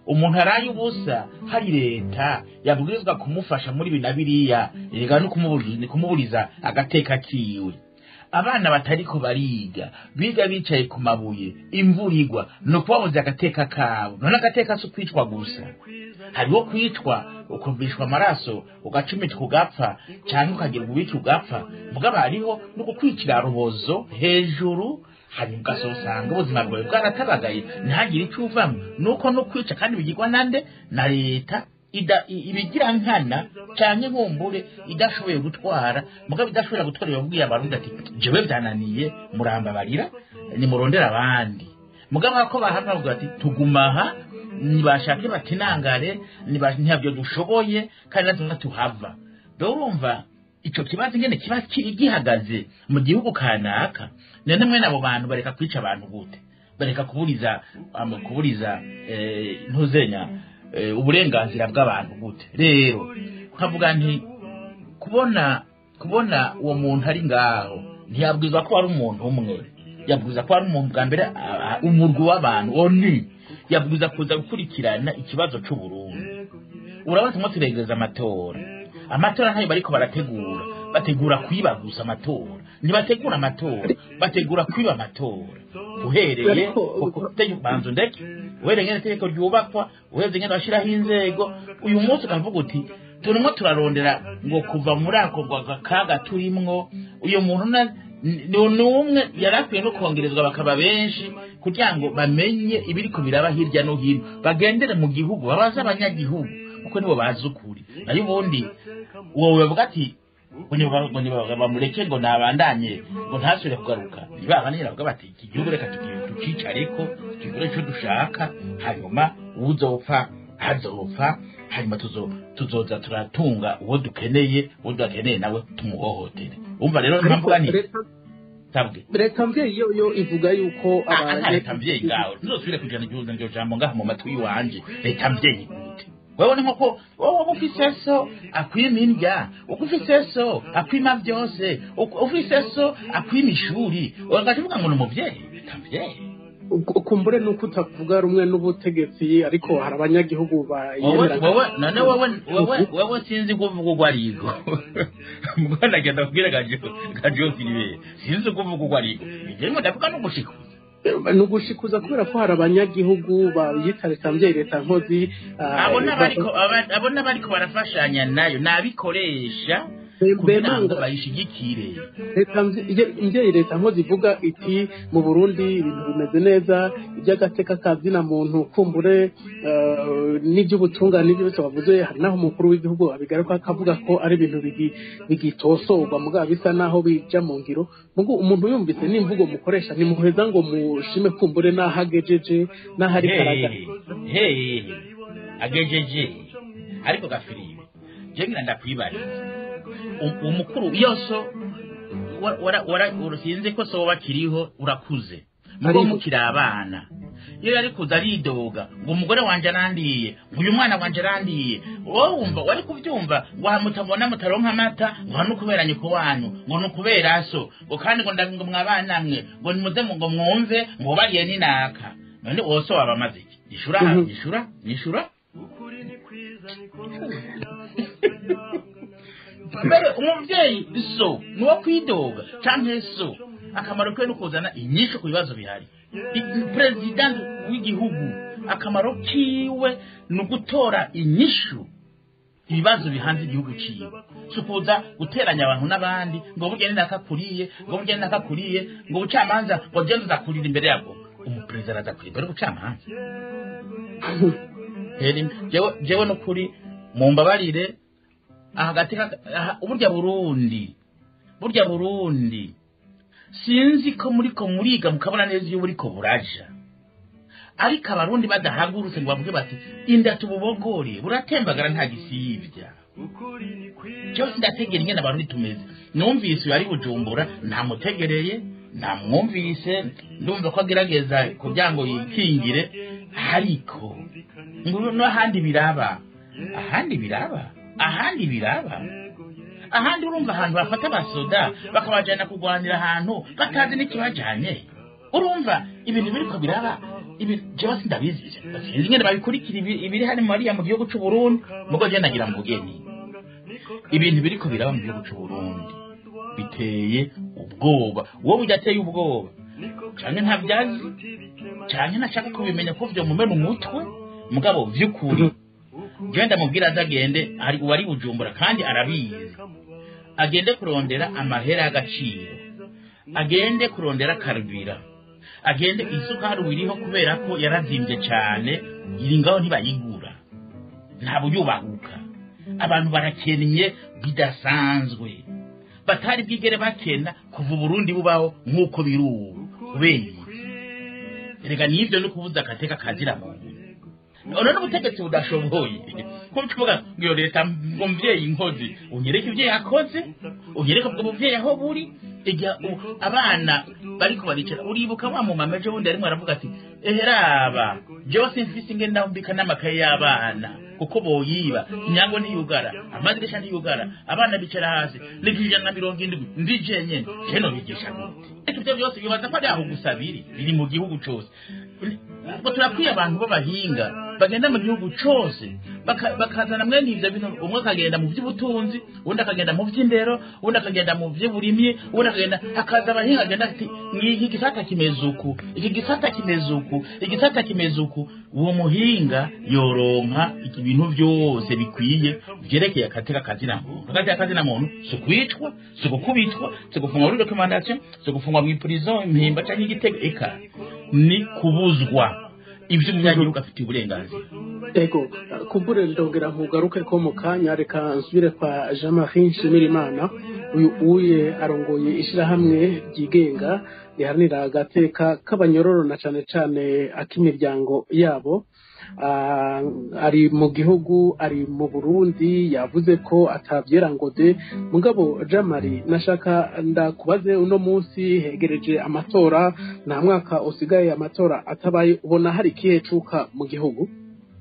umuntu araye ubusa hari leta yabwirizwa kumufasha muri ibi na biriya rega no kumuburi- kumuburiza agateka kiwe abana batariko bariga biga bicaye ku mabuye imvura igwa ni ukubabuza agateka kabo none agateka si ukwicwa gusa hariho kwicwa ukumvishwa amaraso ugacumitwa ugapfa cyangwa ukagira ubica ugapfa mugabo hariho no kukwicira rubozo hejuru hanyuma ugasanga ubuzima bwawe bwaratabagaye ntihagire icyo uvamo nuko no kwica kandi bigirwa nande na leta ida- i- ibigira nkana cyane nkumbure idashoboye gutwara mugabo idashobora gutwara yabwiye abarundi ati jewe byananiye murambabarira nimurondera abandi mugabo ako bahava bavuga ati tuguma aha nibashake batinangare niba- ntabyo dushoboye kandi natwe tuhava rero urumva icyo kibazo ingene kiba kiri gihagaze mu gihugu kanaka none mwene abo bantu bareka kwica abantu gute bareka kuburiza um, kuburiza eh, ntuzenya eh, uburenganzira bw'abantu gute rero nkavuga nti kubona kubona uwo muntu ari ngaho ntiyabwirizwa ko ari umuntu umwe yabwirizwa ko ari umuntu bwa mbere a- a- umurwi w'abantu oni yabwirizwa kuza gukurikirana ikibazo c'uburundi urabona tumwe turegereza amatora amatora ntayo bariko barategura bategura kwiba gusa amatora ntibategura amatora bategura kwiba amatora uhereye
Ariko-
ku kutegu- banza ndeke uhereye ngene itegeko ryubakwa uhereye ngene bashiraho inzego uyu munsi ukavuga uti turimo turarondera ngo kuva muri ako gwa- kaga turimwo uyu muntu na- ni ni umwe yari akwiye no kongerezwa bakaba benshi kugira ngo bamenye ibiriko biraba hirya no hino bagendere mu gihugu babaze abanyagihugu kuko nibo bazi ukuri nayo ubundi wowe bavuga ati ngo niba- ngo niba- bamureke ngo nabandanye ngo ntasubire kugaruka nibabana bavuga bati iki gihugu reka tugi- tucicareko tugire icyo dushaka hanyuma uzopfa azopfa hanyuma tuzo- tuzoza turatunga uwo dukeneye uwo tudakeneye nawe tumuhohotere umva rero mpamvuga nti
Leta-
sabwe
leta mvyeyi yo yo ivuga yuko
aha
aba-
leta mvyeyi ngawe ntuzosubire kujana igihuza iryo jambo ngaha mu matwi iwanje leta mvyeyi gute wewe ni nkoko wowe uba ufise so akwima indya uko ufise so akwima vyose uko ufise so akwima ishuri ugaca uvuga ngo ni umuvyeyi leta mvyeyi
Uku- kumbure nuko utavuga rumwe n'ubutegetsi ariko hari abanyagihugu
wowe
bayemera
wowe none wowe wowe wowe sinzi kuvuga urwo arigo mbwo ndagenda kubwira gajo gajo filibe sinzi kuvuga urwo arigo njyewe ndavuga no gushikuza
ni ugushikuza kubera ko hari abanyagihugu bayita leta mvyeyi leta nkozi ah,
abo n'abariko
ba-
aba- abo n'abariko barafashanya nayo nabikoresha
Be-
kugira ngo
bemanga
bayishigikire
leta mvye- mvyeyi leta nkozi ivuga iti mu burundi ibintu bimeze neza iby'agateka ka zina muntu kumbure eh, n'iby'ubutungane n'ibyo byose bavuze hari n'aho umukuru w'igihugu abigaruka akavuga ko ari ibintu bigi- bigitosorwa mugabo bisa n'aho bija mu ngiro mugo umuntu yumvise n'imvugo mukoresha nimuheza ngo mushime kumbure n'aho agejeje n'aho ari karaga
hehe agejeje ariko gafiriwe je ngira ndakwibariza Um- umukuru yoso wa- wara- wara- urusinze ko so bakiriho urakuze mugo
Ariho.
mukiri abana iyo yari kuza aridoga ngo umugore wanje arandiye ngo uyu mwana wanje arandiye wowe wumva wari kubyumva ngo hamutabona mutaronka amata ngo hano kubera nyoko wanyu ngo ni ukubera so ngo kandi ngo ndaga ngo mwabana mwe ngo nimuze mu- ngo mwumve ngo bariye ninaka none wose waba amaze iki ishura
Mhm.
ishura ishura mbere umubyeyi so ni uwo kwidoga canke so akamaro kiwe ni ukuzana inyishu ku bibazo bihari I- perezida w'igihugu akamaro kiwe ni ugutora inyishu ibibazo bihanze igihugu ciwe si ukuza guteranya abantu n'abandi ngo burya ni nakakuriye ngo burya ni nakakuriye ngo ubucamanza ngo genda uzakurira imbere yabwo umuperezida araza kurira imbere y'ubucamanza Heri- jewe jewe n'ukuri mumbabarire hagati burya burundi burya burundi sinzi ko muriko muriga mukabona neza iyo buriko buraja ariko abarundi badahagurutse ngo bavuge bati inda tububogore buratembagara nta gisibya cyose ndategera ingene abarundi tumeze numvise uyu ari bujumbura ntamutegereye ntamwumvise ndumva ko agerageza kugira ngo yikingire ariko ngo n'ahandi biraba ahandi biraba ahandi biraba ahandi urumva ahantu bafata abasoda bakabajyana kurwanira ahantu batazi n'ikibajyanye urumva ibintu biriko biraba ibi jewe sindabizi sinzi ingene babikurikira ibi- ibiri hano mariya mu gihugu c'u Burundi mugo je nagira mvugeni ibintu biriko biraba mu gihugu c'u Burundi biteye ubwoba wowe udateye ubwoba canke ntabyazi canke ntashaka kubimenya ko vyo mumena umutwe mugabo vy'ukuri jewe ndamubwira aze agende ari uwari bujumbura kandi arabizi agende kurondera amahera y'agaciro agende kurondera karubira agende isukari iriho kubera ko yarazimvye cane iri ngaho ntibayigura nta buyubahuka abantu barakennye bidasanzwe batari bwigere bakena kuva uburundi bubaho nk'uko biri ubu kubera iki erega nivyo no kubuza agateka kazira muntu none n'ubutegetsi budashoboye ko tuvuga ngo iyo leta ngo mvyeyi nkozi unyereke ivyo yakoze unyereke ubwo buvyeyi aho buri igihe u- abana bariko baricara uribuka wa mumama ejo bundi arimwo aravuga ati eheraba jewe simfise ingene ndambika n'amakaye y'abana kuko boyiba inyango ntiyugara amadirisha ntiyugara abana bicara hasi niko ijana na mirongo indwi ndi jenyene jeno bigisha gute ariko ivyo byose bibaza ko ari aho gusa biri biri mu gihugu cose ubwo turakwiye abantu b'abahinga bagenda mu gihugu cose baka- bakazana mwene ivyo bintu umwe akagenda mu vy'ubutunzi uwundi akagenda mu vy'indero uwundi akagenda mu vy'uburimyi uwundi akagenda hakaza abahinga agenda ati iki gisata kimeze uku iki gisata kimeze uku igisata kimeze uku uwo muhinga yoronka iki bintu vyose bikwiye vyerekeye akateka kazina muntu akateka kazina muntu si ukwicwa si ugukubitwa si ugufungwa muri documentation si ugufungwa mw'iprison impimba canke igitego eka ni kubuzwa ivyo umunyagihugu afitiye uburenganzira
ego kumbure ndongera nkugaruke ko mu kanya reka nsubire kwa jean marie nshimirimana uyu uye arongoye ishirahamwe ryigenga riharanira agateka k'abanyororo na cane cane ak'imiryango yabo Ah, ari mu gihugu ari mu burundi yavuze ko atavyera ngo de mugabo jean marie nashaka ndakubaze uno munsi hegereje amatora nta mwaka usigaye amatora atabaye ubona hari ikihe cuka mu gihugu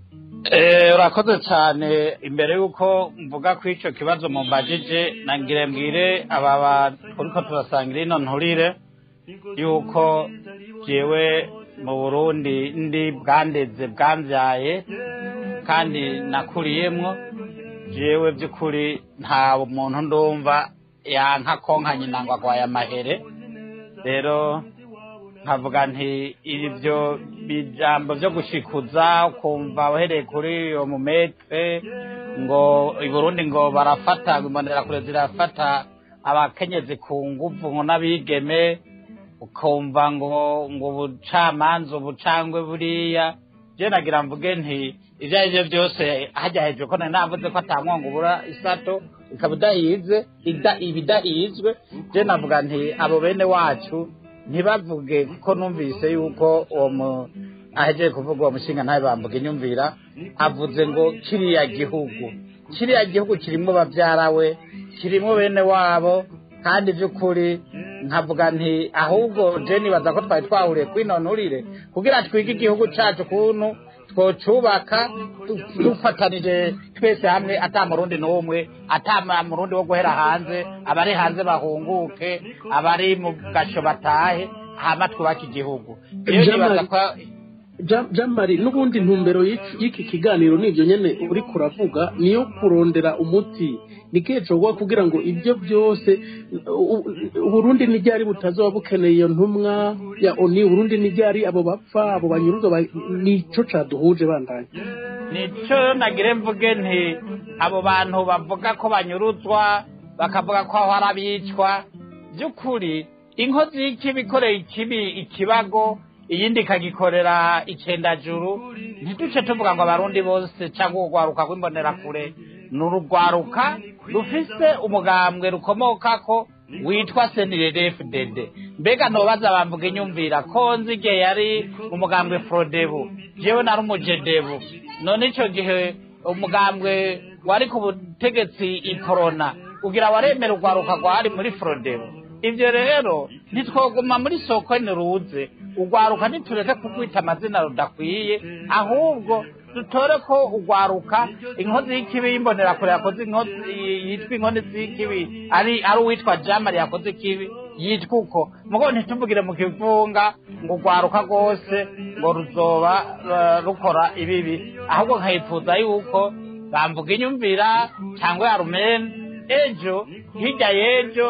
Eh, urakoze cyane imbere y'uko mvuga ku icyo kibazo mumbajije nangire mbwire aba bantu turiko turasangira ino nturire yuko jewe mu burundi ndi bwandeze bwambyaye kandi nakuriyemwo jewe by'ukuri nta muntu ndumva yanka konka nyina ngo agwaye amahere rero nkavuga nti ibyo bijambo byo gushikuza ukumva uhereye kuri uyo mumetre ngo i burundi ngo barafata ngo imbonerakure zirafata abakenyezi ku nguvu ngo n'abigeme ukumva ngo ngo ubucamanza ubucangwe buriya je nagira mvuge nti ivyo ari vyo byose hajya hejuru ko nari navuze ko atamwongo ubura isato ikaba idahize ida- iba idahizwe je navuga nti abo bene wacu ntibavuge kuko numvise yuko uwo mu ahejeje kuvuga uwo mushinga ntabe bambuga inyumvira avuze ngo kiriya gihugu kiriya gihugu kirimo bavyara we kirimo bene wabo kandi by'ukuri nkavuga nti ahubwo je nibaza ko twari twahuriye kwinonurire kugira twige igihugu cacu kuntu twocubaka du- dufatanije twese hamwe ata murundi n'umwe ata ma- murundi wo guhera hanze abari hanze bahunguke abari mu gasho batahe hama twubake igihugu rero
Jean
nibaza
Marie-
ko
Jean- Jean Marie n'ubundi ntumbero y'iki y'iki kiganiro nivyo nyene uri kuravuga niyo kurondera umuti nikihe cogowa kugira ngo ibyo byose u- u- uburundi n'iryari butazoba bukeneye iyo ntumwa ya oni uburundi n'iryari abo bapfa abo banyuruzwa ba- nico caduhuje bandanye
nico nagire mvuge nti abo bantu bavuga ko banyuruzwa bakavuga ko aho hari abicwa by'ukuri inkozi y'ikibi ikoreye ikibi ikibago iyindi ikagikorera icendajuru ntiduce tuvuga ngo abarundi bose cyangwa urwaruka rw'imbonerakure ni urugwaruka rufise umugambwe rukomokako witwa senirerefudede mbega ntobaza bamvuga inyumvira ko nzi igihe yari umugambwe forodebu jewe nari umujedebu none ico gihe umugambwe wari ku butegetsi iporona ugira waremera urwaruka rwari muri forodebu ivyo rero ntitwoguma muri soko niruze urwaruka ntitureke kukwita amazina rudakwiye ahubwo dutore ko urwaruka inkozi y'ikibi y'imbonerakure yakoze inkozi yitwa inkozi y'ikibi ari ari uwitwa jamari yakoze ikibi yitwa uko mugo ntituvugire mu kivunga ngo urwaruka rwose ngo ruzoba eh, rukora ibibi ahubwo nkayifuza yuko bamvuga inyumvira cyangwa ya rumene ejo hirya y'ejo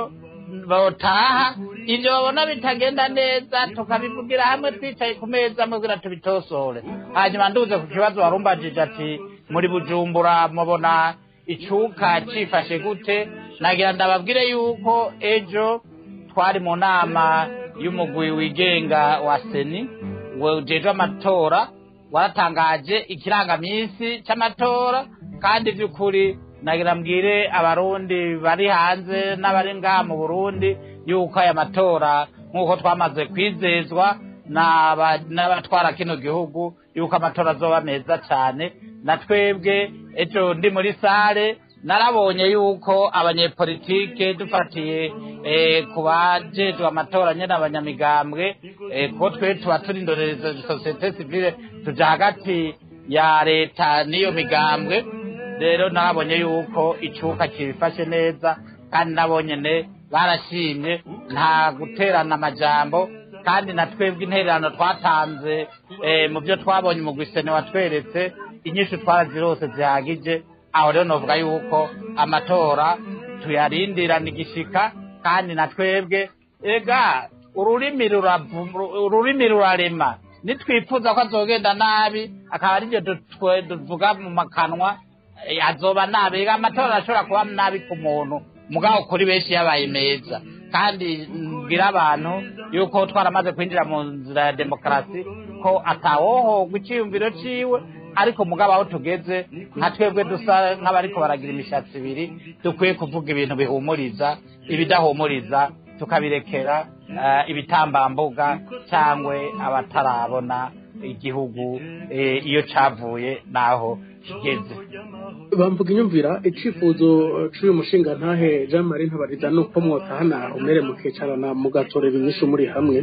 botaha ibyo babona bitagenda neza tukabivugira hamwe twicaye ku meza mubwira tubitosore hanyuma nduze ku kibazo warumbajije ati muri bujumbura mubona icuka cifashe gute nagira ndababwire yuko ejo twari mu nama y'umugwi wigenga wa seni ujejwe amatora waratangaje ikirangaminsi c'amatora kandi vy'ukuri nagira mbwire abarundi bari hanze n'abari ngaha mu burundi yuko aya matora nk'uko twamaze kwizezwa n'aba- n'abatwara kino gihugu yuko amatora azoba meza cyane na twebwe ejo ndi muri sare narabonye yuko abanyepolitike dufatiye eh, ku bajejwe amatora nyene abanyamigambwe eh, ko twe tuba turi indorereza sosiyete sivile tuja hagati ya leta n'iyo migambwe rero narabonye yuko icuka kibifashe neza kandi nabo nyene barashimye nta guterana amajambo kandi na twebwe intererano twatanze eh, mu byo twabonye mu gwisene watweretse inyinshi twarazirose zihagije aho rero novuga yuko amatora tuyarindirana igishika kandi na twebwe ega ururimi ruravu- ururimi rurarema nitwifuza ko azogenda nabi akaba aribyo dutwe- tuvuga mu makanwa eh, azoba nabi ega amatora arashobora kuba nabi ku muntu mugabo kuri benshi yabaye meza kandi mbwira abantu yuko twaramaze kwinjira mu nzira ya demokarasi ko atawohogwa iciyumviro ciwe ariko mugabo aho tugeze nka twebwe dusa nk'abariko baragira imishatsi ibiri dukwiye kuvuga ibintu bihumuriza ibidahumuriza tukabirekera eh, ibitambambuga cyangwa abatarabona igihugu eh, iyo cavuye n'aho kigeze
bamvuga inyumvira icifuzo c'uyu mushinga ntahe jean marie ntabariza ni uko mwotahana umere mukicarana mugatorera inyishu muri hamwe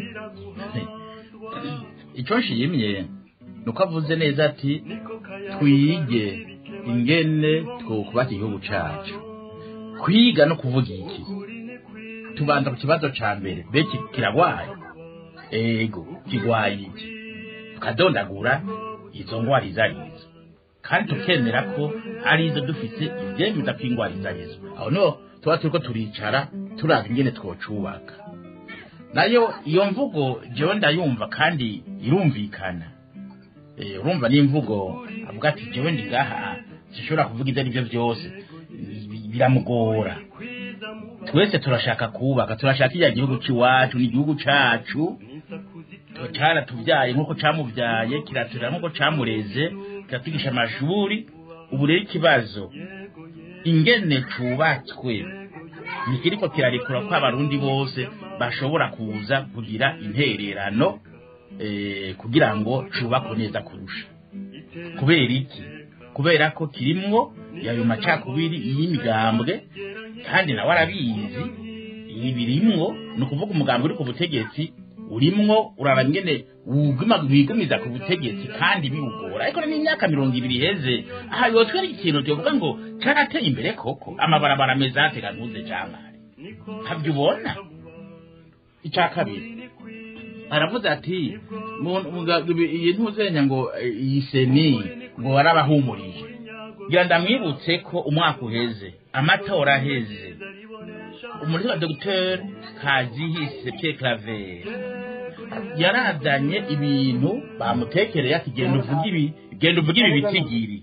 icyo nshimye ni uko avuze neza ati twige ingene twokubaka igihugu cacu kwiga no kuvuga iki tubanza ku kibazo ca mbere beki kiragwaye ego kigwaye iki tukadondagura izo ngwara izo arizo kandi tukemera ko arizo dufise ivyemeza ko ingwara izo arizo aho niho tuba turiko turicara turaba ingene twocubaka nayo iyo mvugo jewe ndayumva kandi irumvikana Eh, urumva n'imvugo avuga ati jewe ndi ngaha sinshobora kuvuga ibyo aribyo byose Bi- biramugora twese turashaka kubaka turashaka iya gihugu c'iwacu ni igihugu cacu caratuvyaye nk'uko camuvyaye kiraturera nk'uko camureze kiratwigisha amashuri ubu rero ikibazo ingene cubatswe ntikiriko kirarekura ko abarundi bose bashobora kuza kugira intererano eh, kugira ngo cubakwe neza kurusha kubera iki kubera ko kirimwo yayo macakubiri y'imigambwe kandi nawe arabizi ibi birimwo ni ukuvuga umugambwe uri ku butegetsi urimwo uraba ingene wuguma wigumiza ku butegetsi kandi biwugora ariko n'imyaka mirongo ibiri iheze aha yotwera ikintu tuvuga ngo carateye imbere koko amabarabara ameze atega ntuze jamari ntabyo ubona icya kabiri aravuze ati mu- muga- ibi- iyi ntuzenya ngo eh, iyi seni ngo warabahumurije ngira ndamwibutse ko umwaka uheze amatora aheze umuriro wa dogiteri kazihise pierre claver yarazanye ibintu bamutekereye ati genda uvuge ibi genda uvuge ibi bitigiri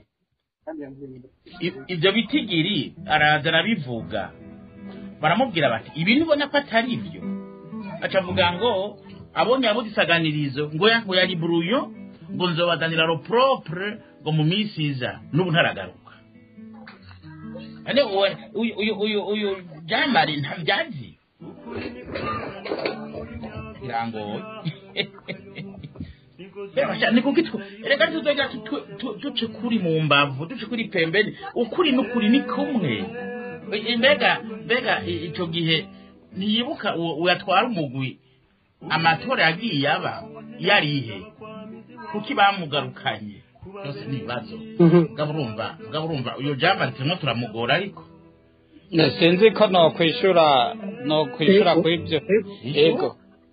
I- ibyo bitigiri araza arabivuga baramubwira bati ibi nibona ko atari byo acavuga ngo abonye abuze isaganirizo ngo ya- ngo yari buruyo ngo nzobazanira ro propre ngo mu minsi iza n'ubu ntaragaruka ane uwe- uyu uyu uyu uyu jamari ntabyazi birangoye Reba sha, ni kuki twe reka tuzojya tu- tu- duce kuri mu mbavu duce kuri pembeni ukuri n'ukuri ni kumwe I- mbega mbega i- ico gihe ntiyibuka uwo uwo yatwara umugwi amatora yagiye aba yarihe kuki bamugarukanye byose ni ibibazo
Mhm.
mugabo urumva mugabo urumva uyo jamari turimo turamugora ariko
sinzi ko nokwishura nokwishura
Ego.
kw'ibyo
Ego.
ego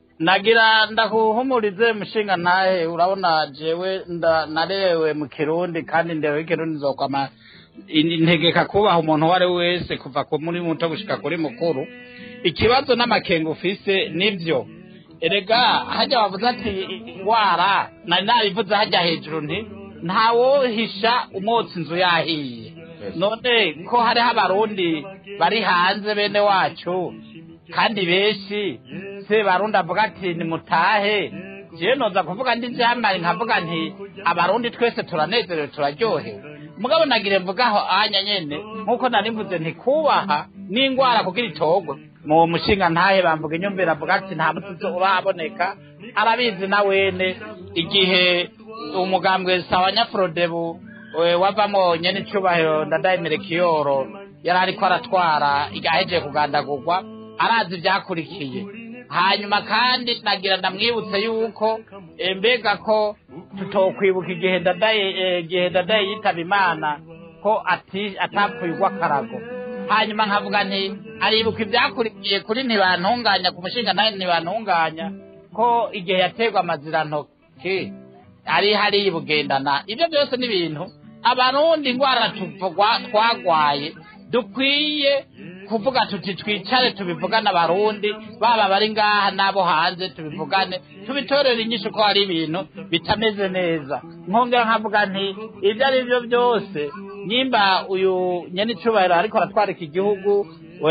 nagira ndakuhumurize mushinga ntahe urabona jewe nda- narewe mu kirundi kandi ndewe ikirundi nzokwama in- ntegeka kubaha umuntu uwo ari we wese kuva ku muri muto gushika kuri mukuru ikibazo n'amakenga ufise nivyo erega hajya wavuze ati indwara nari nabivuze hajya hejuru nti ntawohisha umwotsi inzu yahiye none ko hariho abarundi bari hanze bene wacu kandi benshi se barundi avuga ati nimutahe jewe noza kuvuga ndi jamari nkavuga nti abarundi twese turanezerewe turaryohewe mugabo nagire mvugaho anya nyene nkuko nari mvuze nti kubaha n'ingwara kugira itogwe mu mushinga ntahe bamvuga inyumvira avuga ati nta mutuzo uraboneka arabizi na wene igihe umugambwe sawa nyafrodebu we wavamo nyene icubahiro ndadayimire kiyoro yari ariko aratwara igahejeje kugandagurwa arazi ivyakurikiye hanyuma kandi nagira ndamwibutse yuko eh, mbega ko tutokwibuka igihe ndadaye eh, igihe ndadaye yitaba imana ko ati atapfuye urw'akarago hanyuma nkavuga nti aribuka ivyakurikiye kuri ntibantunganya ku mushinga nawe ntibantunganya ko igihe yaterwa amazirantoki ari hariya bugendana ibyo byose ni ibintu abarundi ingwara tuvugwa twagwaye dukwiye kuvuga tuti twicare tubivugane abarundi baba bari ngaha n'abo hanze tubivugane tubitorere inyishu ko hari ibintu bitameze neza nkongera nkavuga nti ibyo ari byo byose nyimba uyu nyenicubahiro ariko aratwarika igihugu we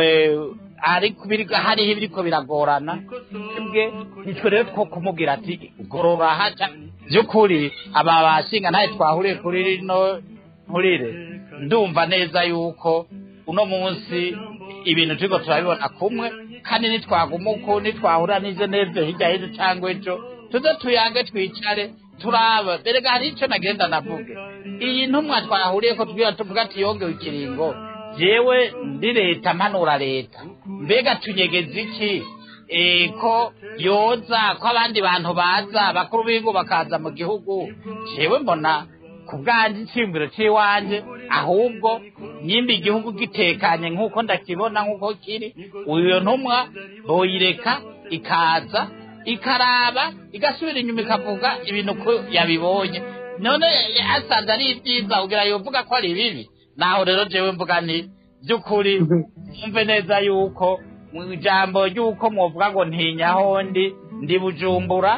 ariko biri- hariho ibiriko biragorana twebwe nitwe rero two kumubwira ati gorora haca by'ukuri aba bashinga ntaye twahuriye kuri rino nkurire ndumva neza yuko uno munsi ibintu turiko turabibona kumwe kandi nitwaguma uko nitwahura n'izo n'ivyo hirya y'ejo cyangwa ejo tuze tuyange twicare turaba berega hari ico nagenda navuge iyi ntumwa twahuriye ko tubwira tuvuga ati yongewe ikiringo jewe ndi leta mpanura leta mbega tunyegeza iki Eh, ko yoza ko abandi bantu baza bakuru b'ibigo bakaza mu gihugu jewe mbona ku bwanjye icyiyumviro cy'iwanjye ahubwo nyimba igihugu gitekanye nk'uko ndakibona nk'uko kiri uyo ntumwa boyireka ikaza ikaraba igasubira inyuma ikavuga ibintu ko yabibonye none asanze ari ibyiza ugira yovuga ko ari bibi naho rero jewe mvuga nti by'ukuri mwumve neza yuko mu ijambo ry'uko mwovuga ngo ntinyaho ndi ndi bujumbura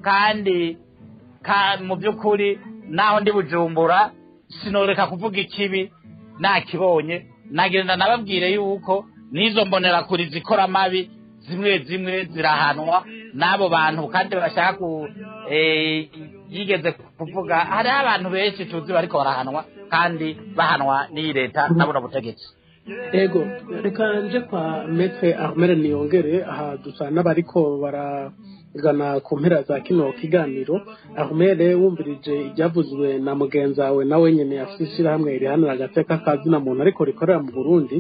kandi ka mu by'ukuri naho ndi bujumbura sinoreka kuvuga ikibi nakibonye nagenda nababwire yuko n'izo mbonerakuri zikora amabi zimwe zimwe zirahanwa n'abo bantu kandi bashaka ku eh, yigeze kuvuga hariho abantu benshi tuzi bariko barahanwa kandi bahanwa n'iyi leta na buno butegetsi
ego reka nje kwa metre armere niyongere aha dusa n'abariko baragana ku mpera za kino kiganiro armere wumvirije ibyavuzwe na mugenzi wawe nawe nyene afite ishyirahamwe rihanira agateka kazina muntu ariko rikorera mu burundi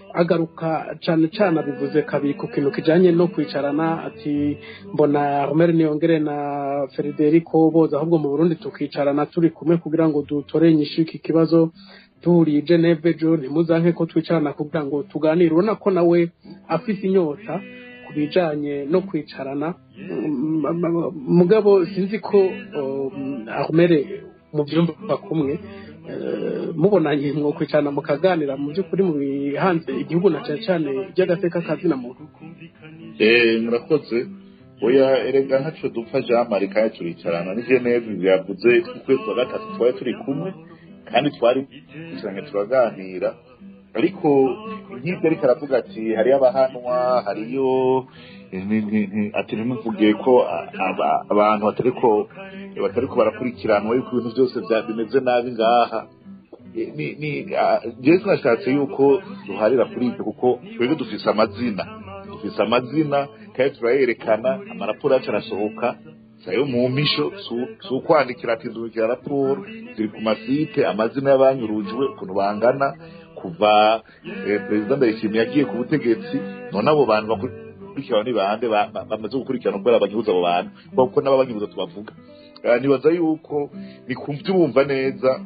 agaruka cane cane abivuze kabiri ku kintu kijanye no kwicarana ati mbona armere niyongere na frederico boza ahubwo mu burundi tukicarana turi kumwe kugira ngo dutore inyishu iki kibazo duhuriye i Geneve jo ntimuzanke ko twicarana kugira ngo tuganire urabona ko nawe afise inyota ku bijanye no kwicarana Mm, m- m- mugabo sinzi ko um, armere mu byumba kumwe eh, mubonanye mwo kwicarana mukaganira mu by'ukuri mu bihanze igihugu na cane cane by'agateka kazina muntu
Eh, murakoze oya erega ntaco dupfa jean marie kandi turicarana ni geneve byavuze ukwezi kwa gatatu twari turi kumwe kandi twari twicaranye turaganira ariko nk'ibyo ariko aravuga ati hariyo abahanwa hariyo ni- ni- ni- ati ntimuvuge ko a- aba- abantu batariko batariko barakurikiranwa yuko ibintu byose bya- bimeze nabi ngaha Eh, ni ni ah, jewe tunashatse yuko duharira kuri ibyo kuko twebwe dufise amazina dufise amazina kandi turayerekana amaraporo yacu arasohoka sayo mu mpisho su- si ukwandikira ati ndubikira raporo ziri ku masite amazina y'abanyurujwe ukuntu bangana kuva eh, perezida ndayishimiye yagiye ku butegetsi none abo bantu bakurikirana ni bande ba- ba- bamaze gukurikirana kubera bagihuza abo bantu kuko n'ababanyihuza tubavuga Ah, nibaza yuko ni kumva bumva neza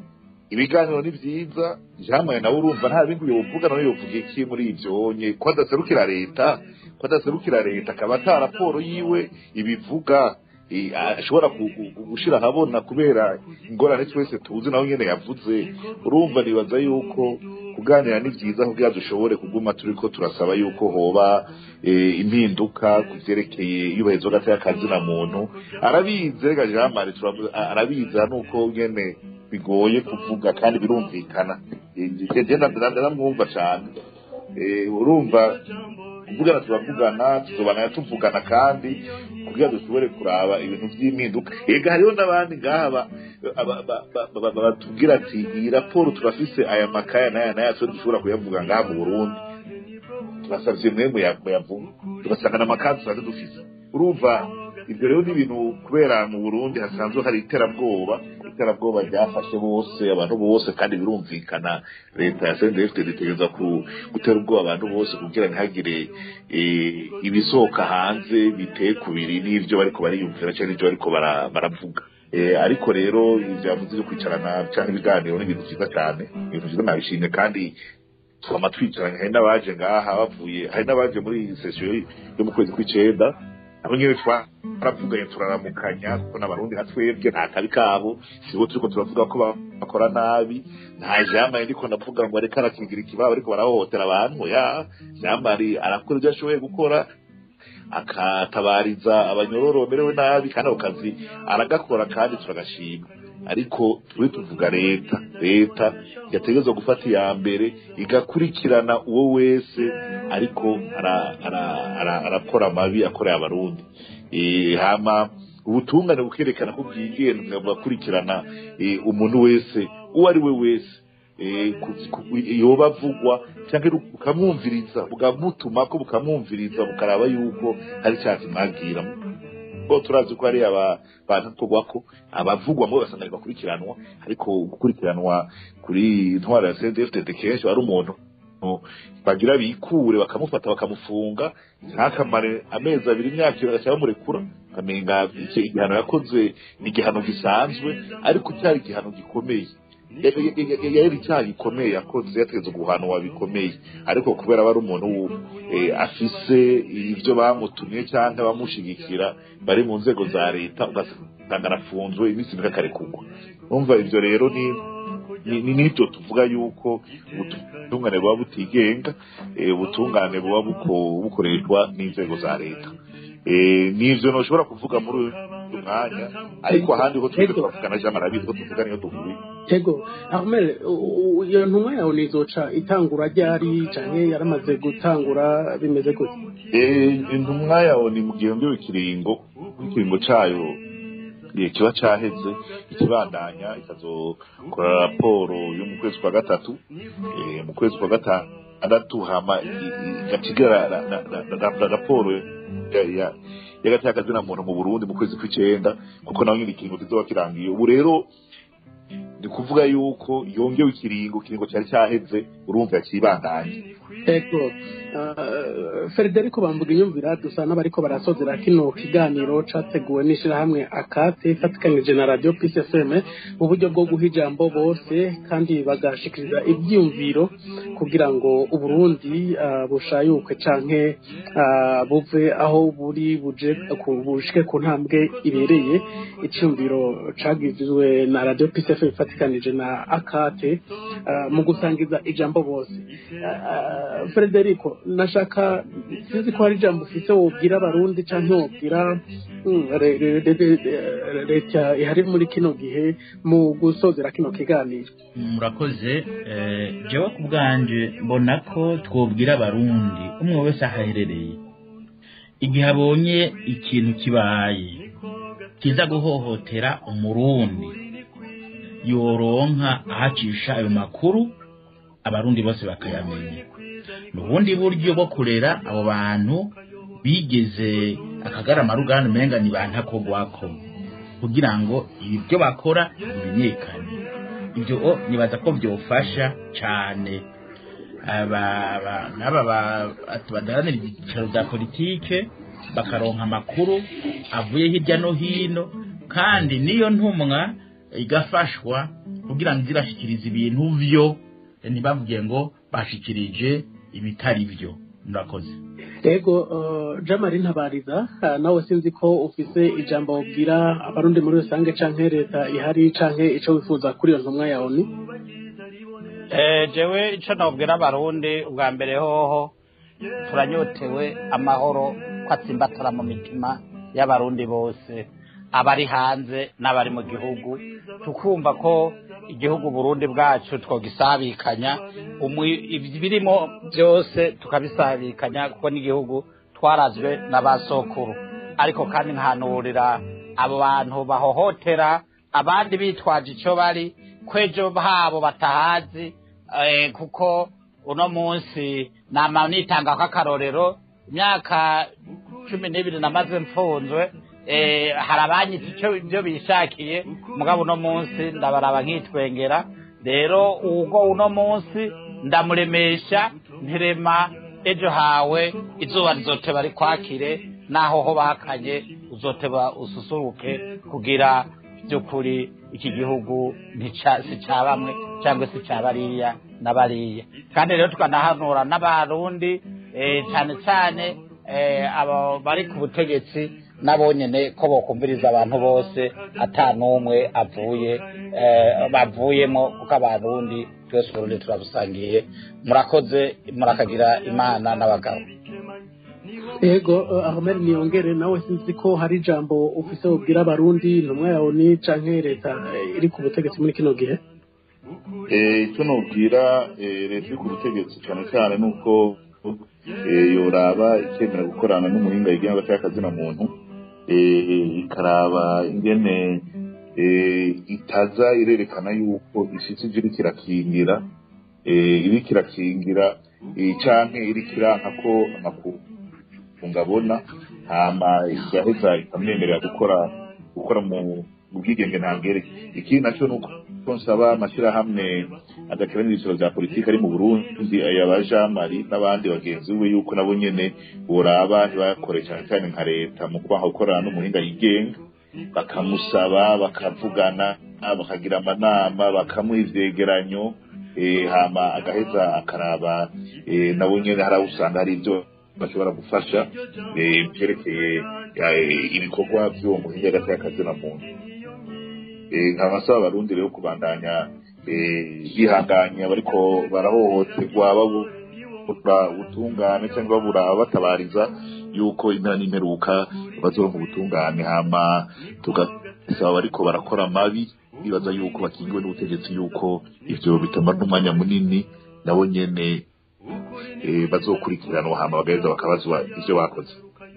ibiganiro ni byiza jamwe nawe urumva nta bindi yovuga nawe yovuga iki muri ivyo nye ko adaserukira leta ko adaserukira leta akaba ata raporo yiwe ibivuga eh, ashobora ku- ku- gushira ahabona kubera ingorane twese tuzi nawe nyene yavuze urumva nibaza yuko kuganira ni byiza kugira dushobore kuguma turiko turasaba yuko hoba eh, impinduka ku vyerekeye iyubahirizwa hagati y'akazi na muntu arabizi rega Jean Marie turavuga a- arabizi nuko nyene bigoye kuvuga kandi birumvikana Eh, je ndamwumva cane Eh, urumva kuvugana turavugana tuzobana tuvugana kandi kugira dushobore kuraba ibintu vy'impinduka ega hariho n'abandi ngaha ba- ba- ba- ba- ba- ba- batubwira ati iyi raporo turafise aya makaya n'aya n'aya twe dushobora kuyavuga ngaha mu burundi turasavye mwe muya- muyavuga tugasanga n'amakazi tusanzwe dufise urumva ibyo rero ni ibintu kubera mu burundi hasanzwe hari iterabwoba iterabwoba ryafashe bose abantu bose kandi birumvikana leta ya sndfd itegereza ku- gutera ubwoba abantu bose kugira ntihagire eh, ibisohoka hanze biteye kubiri n'ivyo bariko bariyumvira canke n'ivyo bariko bara- baravuga Eh, ariko rero ivyo yavuze vyo kwicarana canke ibiganiro ni ibintu vyiza cane ibintu vyiza nabishimye kandi twama twicaranye hari n'abaje ngaha bavuye hari n'abaje muri iyi sesiyo yo mu kwezi kw'icenda abo nyene twaravuganye turaramukanya kuko n'abarundi nka twebwe nta kabi kabo sibo turiko turavuga ko ba- bakora nabi nta jamari ndiko ndavuga ngo ariko arakingira ikibaba ariko barahohotera abantu ya jamari arakora ibyo ashoboye gukora akatabariza abanyororo bamerewe nabi kandi ako kazi aragakora kandi turagashima ariko turi tuvuga leta leta yategerezwa gufata iya mbere igakurikirana uwo wese ariko ara- ara- ara- arakora amabi akorera abarundi Eh, hama ubutungane bukerekana ko bwigenga bugakurikirana eh, umuntu wese uwo ari we wese eh, ku- ku- yoba avugwa cyangwa bukamwumviriza bukamutuma ko bukamwumviriza bukaraba yuko hari icyaha kimwabwira ko turazi ko hari aba bantu tugwa ko abavugwa ngo basanga bakurikiranwa ariko gukurikiranwa kuri intwara ya CNDD-FDD kenshi ari umuntu bagira bikure bakamufata bakamufunga ntakamare amezi abiri imyaka ibiri bagaca bamurekura ukamenga icyo igihano yakoze ni igihano gisanzwe ariko cyari igihano gikomeye yari icyaha gikomeye yakoze yategetse guhanwa bikomeye ariko kubera aba ari umuntu eh, afise ibyo bamutumye cyangwa bamushigikira bari mu nzego za leta ugasanga arafunzwe iminsi mike akarekurwa urumva ibyo rero ni ni- ni nibyo tuvuga yuko ubutungane buba butigenga eh, ubutungane buba buko- bukoreshwa n'inzego za leta Eh, nivyo ntushobora kuvuga muri uyu mwanya ariko ahandi ho twebwe turavugana jean marabizi ko tuvuga niyo duhuye
tego ahmed u- u- iyo ntumwa yawe nizoca itangura ryari canke yaramaze gutangura bimeze gute
Eh, intumwa yawe ni mu gihembwe ikiringo ikiringo cayo eh, kiba caheze ikibandanya ikazokora raporo yo mu kwezi kwa gatatu eh, mu kwezi kwa gatandatu hama i- i- igatigara ra- ra- ra- ra- ra- raporo ya- ya- y'agati y'akazina muntu mu burundi mu kwezi kw'icenda kuko naho nyine ikiringo kizoba kirangiye ubu rero ni kuvuga yuko yongewe ikiringo ikiringo cyari cyaheze urumva yakibandanye
ego uh, frederico bamvuga inyumvira dusa n'abariko barasozera kino kiganiro categuwe n'ishirahamwe akate ifatikanije na radio peace fm mu buryo bwo guha ijambo bose kandi bagashikiriza ivyiyumviro kugira ngo uburundi uh, bushayuke canke uh, buve aho buri buje ku- bushike ku ntambwe ibereye iciyumviro cagizwe na radio peace fm ifatikanije na akate uh, mu gusangiza ijambo bose uh, frederico nashaka sinzi ko hari ijambo ufite wobwira abarundi canke wobwira mm, re- re- re- re- re- leta ihari muri kino gihe mu gusozera kino kiganiro
murakoze eh, jewe ku bwanje mbona ko twobwira abarundi umwe wese aho aherereye igihe abonye ikintu kibaye kiza guhohotera umurundi yoronka ahacisha ayo makuru abarundi bose bakayamenya ni ubundi buryo bwo kurera abo bantu bigeze akagarama ruganda umenga ni bantakogwako kugira ngo ibyo bakora bimenyekane ibyo o, nibaza ko byofasha cyane aba- aba- n'aba ba- ati badaharanira ibyicaro bya politike bakaronka amakuru avuye hirya no hino kandi niyo ntumwa igafashwa kugira ngo zirashikiriza ibintu vyo eh, ntibavuge ngo bashikirije ibitari vyo murakoze
ego uh, jamari ntabariza uh, nawe sinzi ko ufise ijambo ubwira abarundi muri rusange canke leta ihari canke ico wifuza kuri iyo ntumwa yawe ni
Eh, jewe ico nobwira abarundi ubwa mbere hoho turanyotewe amahoro ko atsimbatara mu mitima y'abarundi bose abari hanze n'abari mu gihugu tukumva ko igihugu burundi bwacu twogisabikanya umwi- ibirimo byose tukabisabikanya kuko n'igihugu twarazwe n'abasokuru ariko kandi nkanurira abo bantu bahohotera abandi bitwaje ico bari kwejo habo batahazi eh, kuko uno munsi nama nitanga k'akarorero imyaka cumi n'ibiri namaze mfunzwe eh, hari abanyita icyo ibyo bishakiye mugabo uno munsi ndabaraba nkitwengera rero ubwo uno munsi ndamuremesha ntirema ejo hawe izuba rizoteba rikwakire naho ho bakanye uzoteba ususuruke kugira by'ukuri iki gihugu ntica- si cya bamwe cyangwa se cya bariya na bariya kandi rero tukanahanura n'abarundi eh, cyane cyane eh, abo bari ku butegetsi nabo nyene ko bokumviriza abantu bose ata n'umwe avuye eh, bavuyemo kuko abarundi twese uburundi turabusangiye murakoze murakagira imana n'abagabo
ego uh, ahmed niyongere nawe sinzi ko hari ijambo ufise ubwira abarundi intumwa yawe ni canke leta eh, iri ku butegetsi muri kino gihe
Eh, icyo nubwira eh, leta iri ku butegetsi cyane cyane ni uko eh, yoraba ikemera gukorana n'umuhinga yigenga hagati y'akazina muntu eh, ikaraba ingene eh, itaza irerekana yuko ishitsi ije iriko irakingira eh, iriko irakingira eh, canke iriko iranka ko amakungu abona hama igaheza ikamwemerera gukora gukora mu mu bwigenge ntangere ikindi nacyo ni uko nsaba amashyirahamwe adakiranira ibiciro bya politiki ari mu burundi aya jamari n'abandi bagenzi we yuko nabo nyene boraba ntibakore cyane cyane nka leta mu kwaha gukorana n'umuhinga yigenga bakamusaba bakavugana bakagira amanama bakamuha ivyegeranyo eh, hama agaheza akaraba eh, nabo nyene hari aho usanga hari ibyo bashobora gufasha eh, vyerekeye eh, ibikorwa vy'uwo muhinga hagati y'akazina muntu Eh, nkaba nsaba abarundi rero kubandanya eh, bihanganya bariko barahohoterwa babura ubutungane cyangwa babura batabariza yuko impera n'imperuka bazoronka ubutungane hama tugasaba bariko barakora amabi bibaza yuko bakingiwe n'ubutegetsi yuko ivyo bitamara n'umwanya munini nabo nyene eh, bazokurikiranwa hama bagaheza bakabazwa ivyo bakoze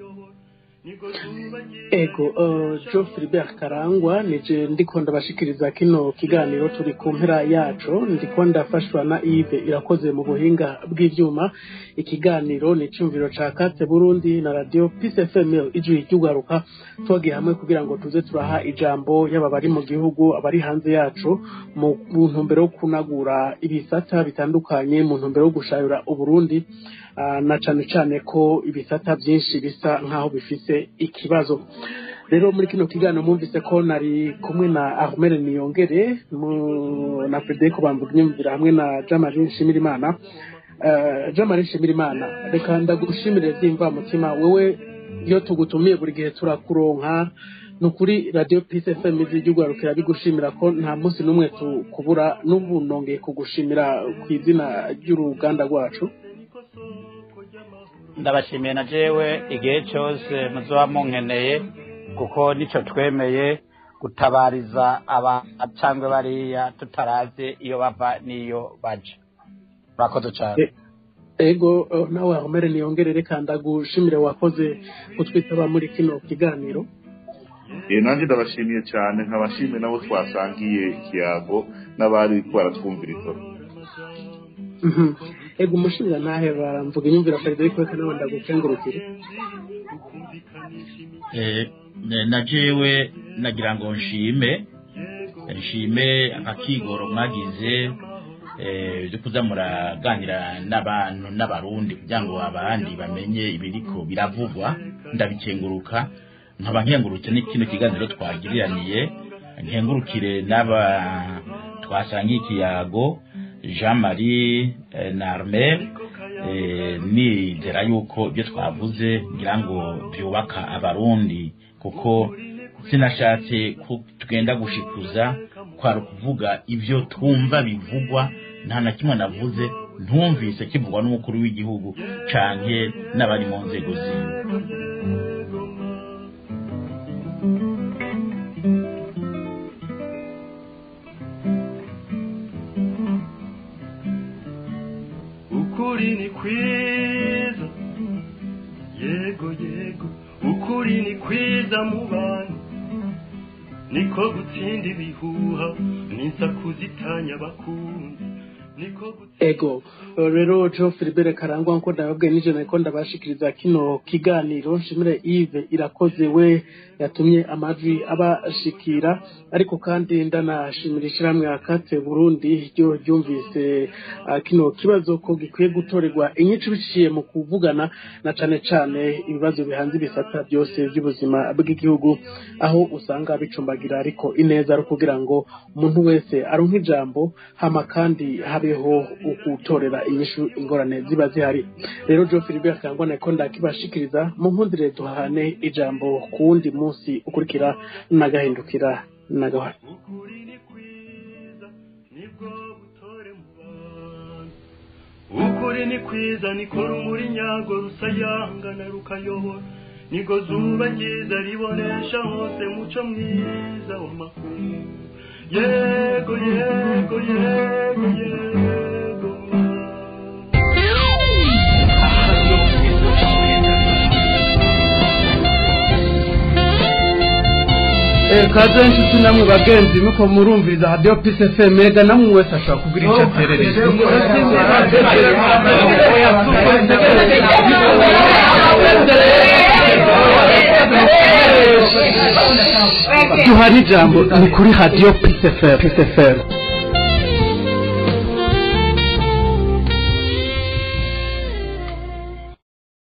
ego uh, jo filibert karangwa nije ndiko ndabashikiriza kino kiganiro turi ku mpera yaco ndiko ndafashwa na ive irakoze mu buhinga bw'ivyuma ikiganiro ni icumviro ca kate burundi na radio peace fm ijwi ry'ugaruka twagiye hamwe kugira ngo tuze turaha ijambo yaba bari mu gihugu abari hanze yacu mu mu ntumbero yo kunagura ibisata bitandukanye mu ntumbero yo gushayura uburundi Ah, na cane cane ko ibisata byinshi bisa nk'aho bifise ikibazo rero muri kino kiganiro mwumvise ko nari kumwe na Ahmed Niyongere mu- na Frederico Bambunyumvira hamwe na Jamari Nshimirimana uh, Jamari Nshimirimana reka ndagushimire vyimva mutima wewe iyo tugutumiye buri gihe turakuronka ni ukuri radiyo pisi fm ry'urwarukira bigushimira ko nta munsi n'umwe tukubura n'ubu nongeye kugushimira ku izina ry'uruganda rwacu
ndabashimiye na jewe igihe cyose muzoba munkeneye kuko nico twemeye gutabariza aba cyangwa bariya tutarazi iyo bava n'iyo baja murakoze cyane
ego eh, nawe ahomere niyongere reka ndagushimire wakoze kutwitaba muri kino kiganiro
Eh, nanjye ndabashimiye cyane nkabashimiye nabo twasangiye ikiyago n'abari baratwumviriza
Mhm. ego umushinga ntahe baramvuga inyumvira frederic reka nawe ndagukengurukire
Eh, ne- na jewe nagira ngo nshime nshime akakigoro mwagize eh, byo kuza muraganira n'abantu n'abarundi kugira ngo abandi bamenye ibiriko biravugwa ndabikenguruka nkaba nkengurutse n'ikino kiganiro twagiriraniye nkengurukire n'aba twasangiye ikiyago jean marie eh, na armel eh, nizera yuko ibyo twavuze ngira ngo byubaka abarundi kuko sinashatse ko tugenda gushikuza kwari ukuvuga ibyo twumva bivugwa nta na kimwe navuze ntumvise kivugwa n'umukuru w'igihugu canke n'abari mu nzego ziwe
ukuri ni kwiza yego yego ukuri ni kwiza mu bantu niko gutsinda ibihuha n'insaku zitanya abakundi niko gutsinda
ego rero jo filibere karangwa nko ndababwiye nijoro ariko ndabashikiriza kino kiganiro nshimire Yves irakoze we yatumye amajwi abashikira ariko kandi ndanashimira ishyirahamwe akatse burundi ryo ryumvise ah, kino kibazo ko gikwiye gutorerwa inyinshi biciye mu kuvugana na cane cane ibibazo bihanze ibisata byose by'ubuzima bw'igihugu aho usanga bicumbagira ariko ineza ari ukugira ngo umuntu wese aronke ijambo hama kandi habeho gutorera inyishu ingorane ziba zihari rero jo Philibert Kangwa nako ndakibashikiriza mu nkundire duhane ijambo ku wundi munsi ukurikira nagahindukira nagahana
ukuri ni kwiza nibwo butore mu bantu ukuri ni kwiza niko rumuri nyago rusayangana rukayobora niko zuba ryiza ribonesha hose muco mwiza w'amakuru yego yego yego yego ma.
kaze nshuti namwe bagenzi nuko murumviriza radio Peace FM mega namwe wese ashobora kugira icyo aterereza duhana ijambo ni kuri radio Peace FM Peace FM